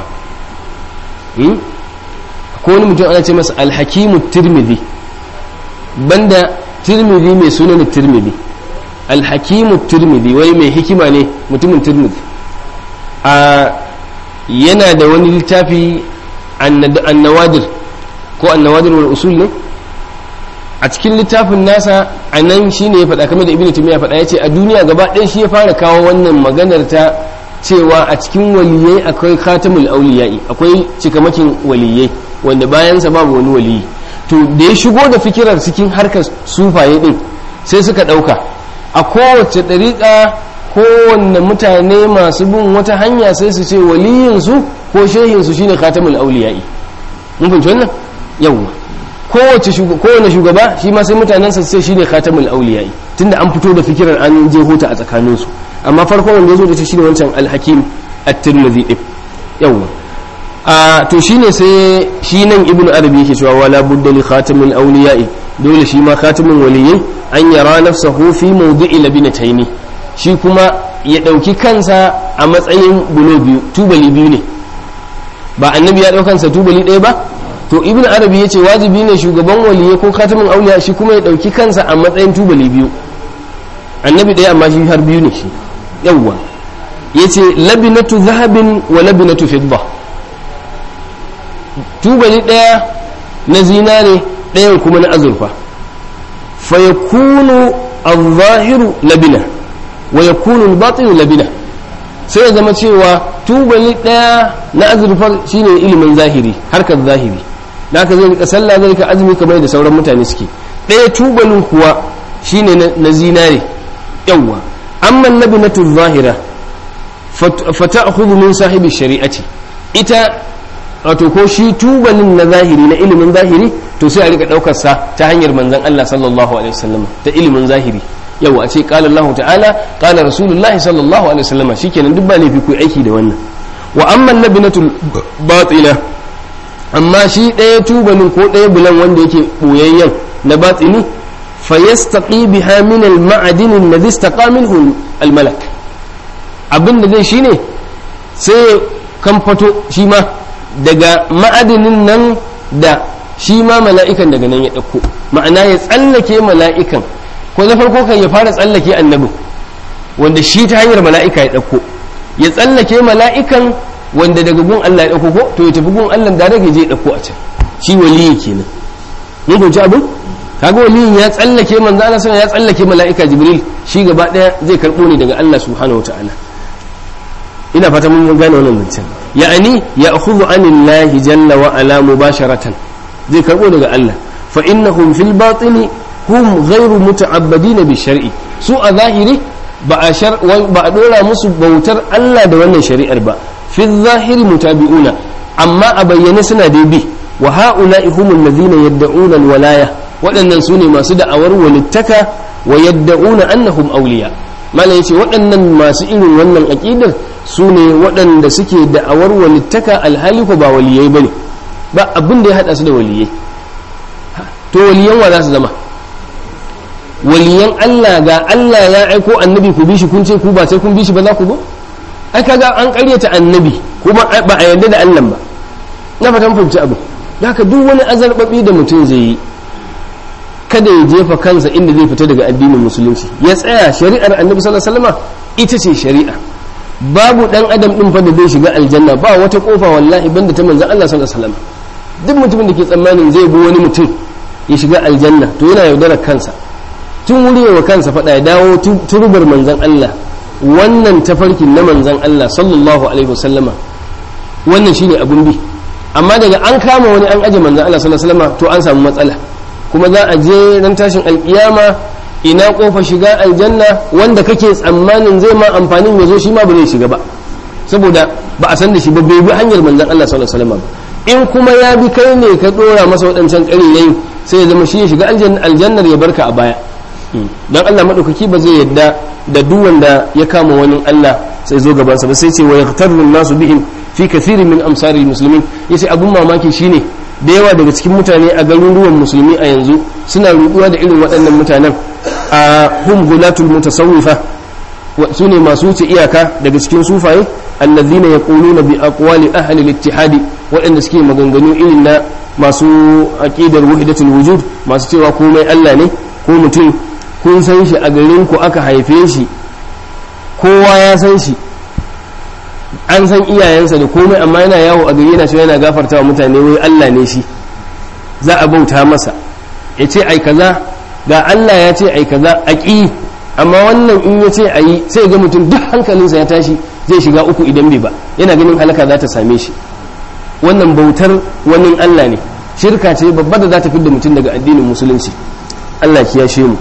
ko wani mutum ana ce masa alhakimu tirmidhi banda tirmidhi mai sunan tirmidhi alhakimu tirmidhi wai mai hikima ne mutumin tirmidhi a yana da wani littafi annawadir ko annawadir wal usul ne a cikin littafin nasa a nan shi ne ya faɗa kamar da ibn timiya faɗa ya ce a duniya gaba ɗaya shi ya fara kawo wannan maganar ta cewa a cikin waliyai akwai khatamul auliyai akwai cikamakin waliyai wanda bayansa babu wani waliyi to da ya shigo da fikirar cikin harkar sufaye din sai suka ɗauka a kowace ɗariƙa kowanne mutane masu bin wata hanya sai su ce waliyinsu ko shehinsu shine khatamul auliyai mun fahimci wannan yawwa kowace kowane shugaba shi ma sai mutanensa sai shine khatamul auliyai tunda an fito da fikirar an je hota a tsakaninsu amma farkon wanda ya zo da shi shine wancan al-hakim at-tirmidhi din yawwa a to shine sai shi nan ibnu arabi yake cewa wala budda li khatamil awliya'i dole shi ma khatamin waliyyi an yara nafsahu fi mawdi'i labinataini shi kuma ya dauki kansa a matsayin bulo biyu tubali biyu ne ba annabi ya dauka kansa tubali ɗaya ba to ibnu arabi yace wajibi ne shugaban waliyyi ko khatamin awliya shi kuma ya dauki kansa a matsayin tubali biyu annabi ɗaya amma shi har biyu ne shi yawwa yace labinatu zahabin wa labinatu fidda tubali ɗaya na zinare ɗayan kuma na azurfa fa yakunu al-zahiru labina wa yakunu al-batinu labina sai ya zama cewa tubali daya na azurfar shine ilimin zahiri harkar zahiri da haka zai rika sallah zai rika azumi kamar da sauran mutane suke daya tubalin kuwa shine na zinare yawwa amma nabinatu zahira fata'khudhu min sahibi shari'ati ita wato ko shi tubalin na zahiri na ilimin zahiri to sai a rika daukar sa ta hanyar manzon Allah sallallahu alaihi wasallam ta ilimin zahiri yau a ce qala Allah ta'ala qala rasulullahi sallallahu alaihi wasallam shikenan duk ba laifi ku aiki da wannan wa amma nabinatul batina amma shi ɗaya tubalin ko ɗaya bulan wanda yake boyayyen na batini fayastaqi biha min al-ma'adin alladhi istaqa minhu al-malak abinda zai shine sai kan fato shi ma daga ma'adinin nan da shi ma mala'ikan daga nan ya ɗauko ma'ana ya tsallake mala'ikan ko na farko kan ya fara tsallake annabin wanda shi ta hanyar mala'ika ya ɗauko ya tsallake mala'ikan wanda daga gun Allah ya ɗauko ko to ya tafi gun Allah da rage je ya ɗauko a can shi waliyi kenan mun fahimci abin kaga waliyin ya tsallake manzo Allah sallallahu ya tsallake mala'ika Jibril shi gaba ɗaya zai karɓo ne daga Allah subhanahu wataala ina fata mun gane wannan zancen ya'ani ya akhudhu anillahi jalla wa ala mubasharatan zai karbo daga Allah fa innahum fil batini hum ghairu muta'abbadina bi shar'i su a zahiri ba a shar ba a dora musu bautar Allah da wannan shari'ar ba fi zahiri mutabi'una amma a bayyane suna dai bi wa ha'ula'i humul ladhina yad'una al-walaya waɗannan su ne masu da'awar walittaka wa yad'una annahum awliya malam yace waɗannan masu irin wannan aqidar su ne waɗanda suke da'awar walittaka alhali ko ba waliyai bane ba abin da ya hada su da waliyai to waliyan wa za su zama waliyan Allah ga Allah ya aiko annabi ku bi shi kun ce ku ba sai kun bi shi ba za ku ba ai kaga an ƙaryata annabi kuma ba a yarda da Allah ba na fatan fahimci abu haka duk wani azarbabi da mutum zai yi kada ya jefa kansa inda zai fita daga addinin musulunci ya tsaya shari'ar annabi sallallahu alaihi wasallam ita ce shari'a babu dan adam din fa da zai shiga aljanna ba wata kofa wallahi banda ta manzon Allah sallallahu alaihi wasallam duk mutumin da ke tsammanin zai bi wani mutum ya shiga aljanna to yana yaudarar kansa tun wuri wa kansa faɗa ya dawo turbar manzon Allah wannan tafarkin na manzon Allah sallallahu alaihi wasallama wannan shine abun bi amma daga an kama wani an aje manzon Allah sallallahu alaihi wasallama to an samu matsala kuma za a je ran tashin alkiyama ina kofa shiga aljanna wanda kake tsammanin zai ma amfanin ya zo shi ma ba zai shiga ba saboda ba a san da shi ba bai bi hanyar manzon Allah sallallahu alaihi wasallam ba in kuma ya bi kai ne ka dora masa waɗancan ƙariyayi sai ya zama shi ya shiga aljannar ya barka a baya dan Allah madaukaki ba zai yadda da duk wanda ya kama wani Allah sai zo gaban sa ba sai ce wa yaqtaru nasu bihim fi kathirin min amsari muslimin yace abun mamaki shine da yawa daga cikin mutane a garuruwan musulmi a yanzu suna ruɗuwa da irin waɗannan mutanen a hum gulatul mutasawwifa su ne masu wuce iyaka daga cikin sufaye allazina yaquluna bi aqwali ahli al-ittihad waɗanda suke maganganu irin na masu aqidar wahdatul wujud masu cewa komai Allah ne ko mutum kun san shi a garin ku aka haife shi kowa ya san shi an san iyayensa da komai amma yana yawo a gari yana cewa yana gafarta wa mutane wai Allah ne shi za a bauta masa ya ce ai kaza ga Allah ya ce ai kaza a ƙi amma wannan in ya ce a yi sai ga mutum duk hankalinsa ya tashi zai shiga uku idan bai ba yana ganin halaka za ta same shi wannan bautar wani Allah ne shirka ce babba da za ta fidda mutum daga addinin musulunci Allah kiyashe mu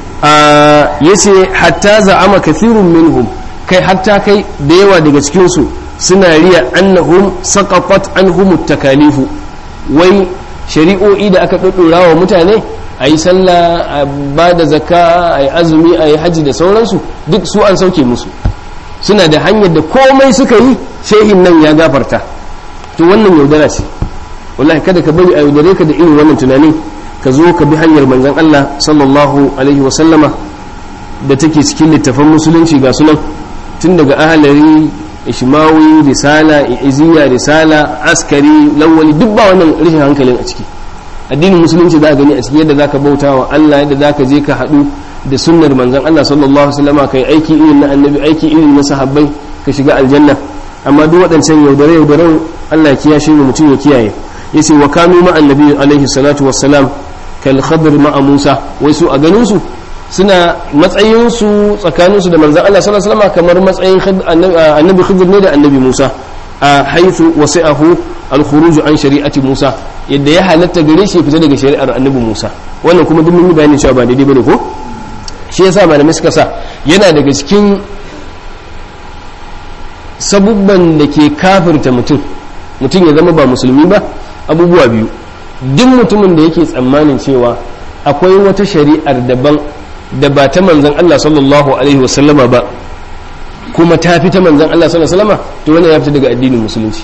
ya ce hatta za'ama kathirun minhum kai hatta kai da yawa daga cikinsu suna riya annahum saqafat anhum takalifu wai shari'o'i da aka ɗaɗɗora wa mutane a yi sallah a ba da zakka a yi azumi a yi hajji da sauransu duk su an sauke musu suna da hanyar da komai suka yi shehin nan ya gafarta to wannan yaudara ce wallahi kada ka bari a yaudare ka da irin wannan tunanin ka zo ka bi hanyar manzon Allah sallallahu alaihi wa sallama da take cikin littafan musulunci ga sunan tun daga ahalari ishmawi risala iziya risala askari lawali duk ba wannan rashin hankalin a ciki addinin musulunci za a gani a ciki yadda zaka bauta wa Allah yadda zaka je ka haɗu da sunnar manzon Allah sallallahu alaihi wasallam kai aiki irin na annabi aiki irin na sahabbai ka shiga aljanna amma duk waɗancan yaudare yaudaren Allah ya kiyashe mu mutum ya kiyaye yace wa kanu ma annabi alaihi salatu wassalam kal khadr ma Musa wai su a ganin su suna matsayinsu tsakaninsu da manzan Allah sallallahu alaihi wasallam kamar matsayin annabi Khidir ne da annabi Musa a haithu wasi'ahu al-khuruj an shari'ati Musa yadda ya halatta gare shi fita daga shari'ar annabi Musa wannan kuma duk mun yi bayani cewa ba daidai bane ko shi yasa malamai suka sa yana daga cikin sabubban da ke kafirta mutum mutum ya zama ba musulmi ba abubuwa biyu duk mutumin da yake tsammanin cewa akwai wata shari'ar daban da ba ta manzan Allah sallallahu alaihi wasallama ba kuma ta fi ta manzan Allah sallallahu alaihi wasallama to wannan ya fita daga addinin musulunci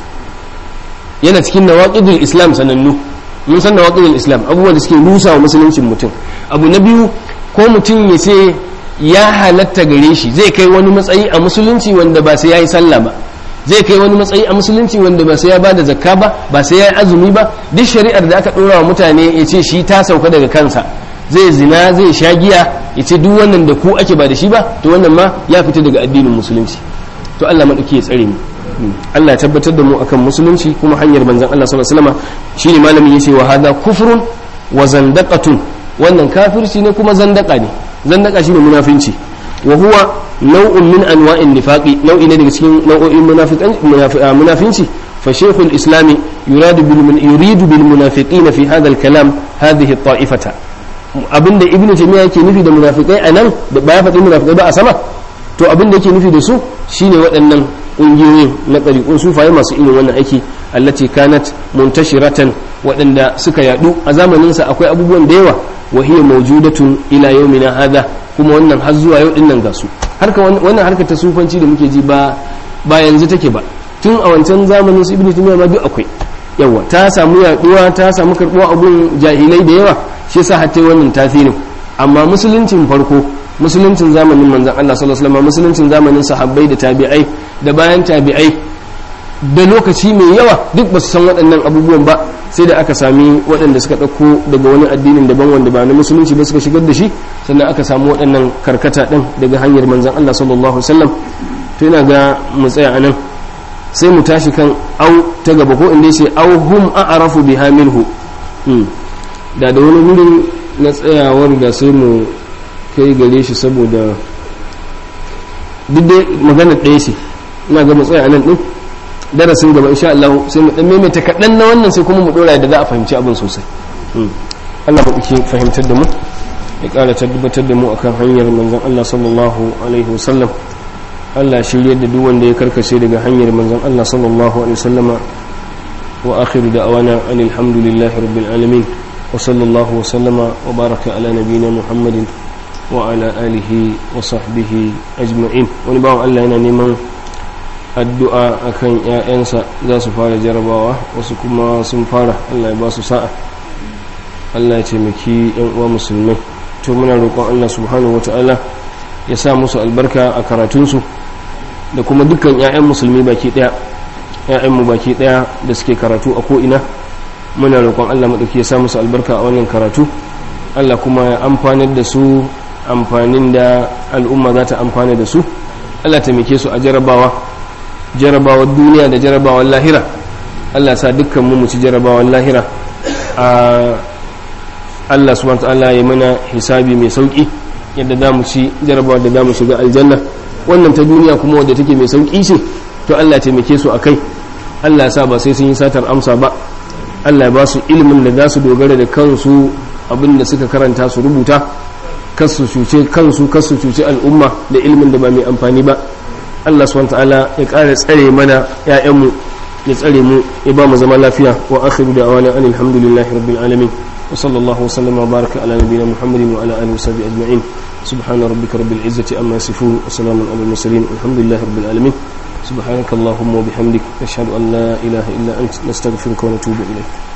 yana cikin nawaqidul islam sanannu mun san nawaqidul islam abubuwan da suke rusa wa musuluncin mutum abu na biyu ko mutum ya ce ya halatta gare shi zai kai wani matsayi a musulunci wanda ba sai ya yi sallah ba zai kai wani matsayi a musulunci wanda ba sai ya bada zakka ba ba sai ya yi azumi ba duk shari'ar da aka ɗora wa mutane ya ce shi ta sauka daga kansa zai zina zai sha giya ya ce duk wannan da ku ake ba da shi ba to wannan ma ya fita daga addinin musulunci to Allah maɗauki ya tsare mu Allah ya tabbatar da mu akan musulunci kuma hanyar manzon Allah sallallahu alaihi wasallam shine malamin yace wa hadha kufrun wa zandaqatun wannan kafirci ne kuma zandaka ne zandaka shine munafinci wa huwa nau'un min anwa'in nifaqi nau'i ne daga cikin nau'o'in munafinci fa shaykhul islami yuradu bil yuridu bil munafiqina fi hadha al kalam hadhihi at ta'ifata abinda ibnu taymiya yake nufi da munafikai anan da ba ya faɗi munafikai ba a sama to abinda yake nufi da su shine waɗannan ƙungiyoyin na ɗariƙun sufaye masu irin wannan aiki allati kanat muntashiratan waɗanda suka yadu a zamaninsa akwai abubuwan da yawa wa hiya mawjudatun ila yawmina hadha kuma wannan har zuwa yau dinnan ga su harka wannan harka ta sufanci da muke ji ba ba yanzu take ba tun a wancan zamanin su ibnu taymiya ma duk akwai yawa ta samu yaduwa ta samu karbuwa abun jahilai da yawa shi yasa hatta wannan tasirin amma musuluncin farko musuluncin zamanin manzon Allah sallallahu alaihi wasallam musuluncin zamanin sahabbai da tabi'ai da bayan tabi'ai da lokaci mai yawa duk ba su san waɗannan abubuwan ba sai da aka sami waɗanda suka ɗauko daga wani addinin daban wanda ba na musulunci ba suka shigar da shi sannan aka samu waɗannan karkata ɗin daga hanyar manzan Allah sallallahu alaihi wasallam to yana ga mu tsaya anan sai mu tashi kan au ta gaba ko inda yace au hum a'rafu biha minhu da da wani wurin na tsayawar da sai mu kai gare shi saboda duk dai magana ɗaya ce ina ga mu tsaya anan din darasin gaba insha Allah sai mu dan maimaita kaɗan na wannan sai kuma mu dora da za a fahimci abin sosai Allah ba ke fahimtar da mu ya ƙara tabbatar da mu akan hanyar manzon Allah sallallahu alaihi wasallam Allah shiryar da duk wanda ya karkace daga hanyar manzon Allah sallallahu alaihi wasallama wa akhiru da'wana anil hamdulillahi rabbil alamin wa sallallahu wa sallama wa baraka ala nabiyyina muhammadin wa ala alihi wa sahbihi ajma'in wani bawan Allah yana neman addu'a akan ‘ya'yansa za su fara jarabawa wasu kuma sun fara Allah ya ba su sa'a Allah ya taimaki ‘yan uwa musulmai to muna roƙon Allah subhanahu wa ta'ala ya sa musu albarka a karatunsu da kuma dukkan ‘ya'yan musulmi baki ɗaya ‘ya'yanmu baki ɗaya da suke karatu a ko'ina muna roƙon Allah maɗauki ya sa musu albarka a wannan karatu Allah kuma ya amfanar da su amfanin da al'umma za ta amfana da su Allah taimake su a jarabawa jarabawar duniya da jarabawar lahira Allah sa dukkan mu mu ci jarabawar lahira a Allah subhanahu ta'ala ya mana hisabi mai sauki yadda za mu ci jarabawar da za mu shiga aljanna wannan ta duniya kuma wadda take mai sauki ce to Allah taimake su akai Allah sa ba sai sun yi satar amsa ba Allah ya ba su ilimin da za su dogara da kansu abin da suka karanta su rubuta kasu cuce kansu kasu cuce al'umma da ilimin da ba mai amfani ba Allah subhanahu ta'ala ya ƙara tsare mana ƴaƴanmu ya tsare mu ya ba mu zama lafiya wa akhiru da'wana anil hamdulillahi rabbil alamin wa sallallahu wa sallama wa baraka ala nabiyyina muhammadin wa ala alihi wa sahbihi ajma'in subhana rabbika rabbil izzati amma yasifun wa salamun alal mursalin alhamdulillahi rabbil alamin سبحانك اللهم وبحمدك نشهد أن لا إله إلا أنت نستغفرك ونتوب إليك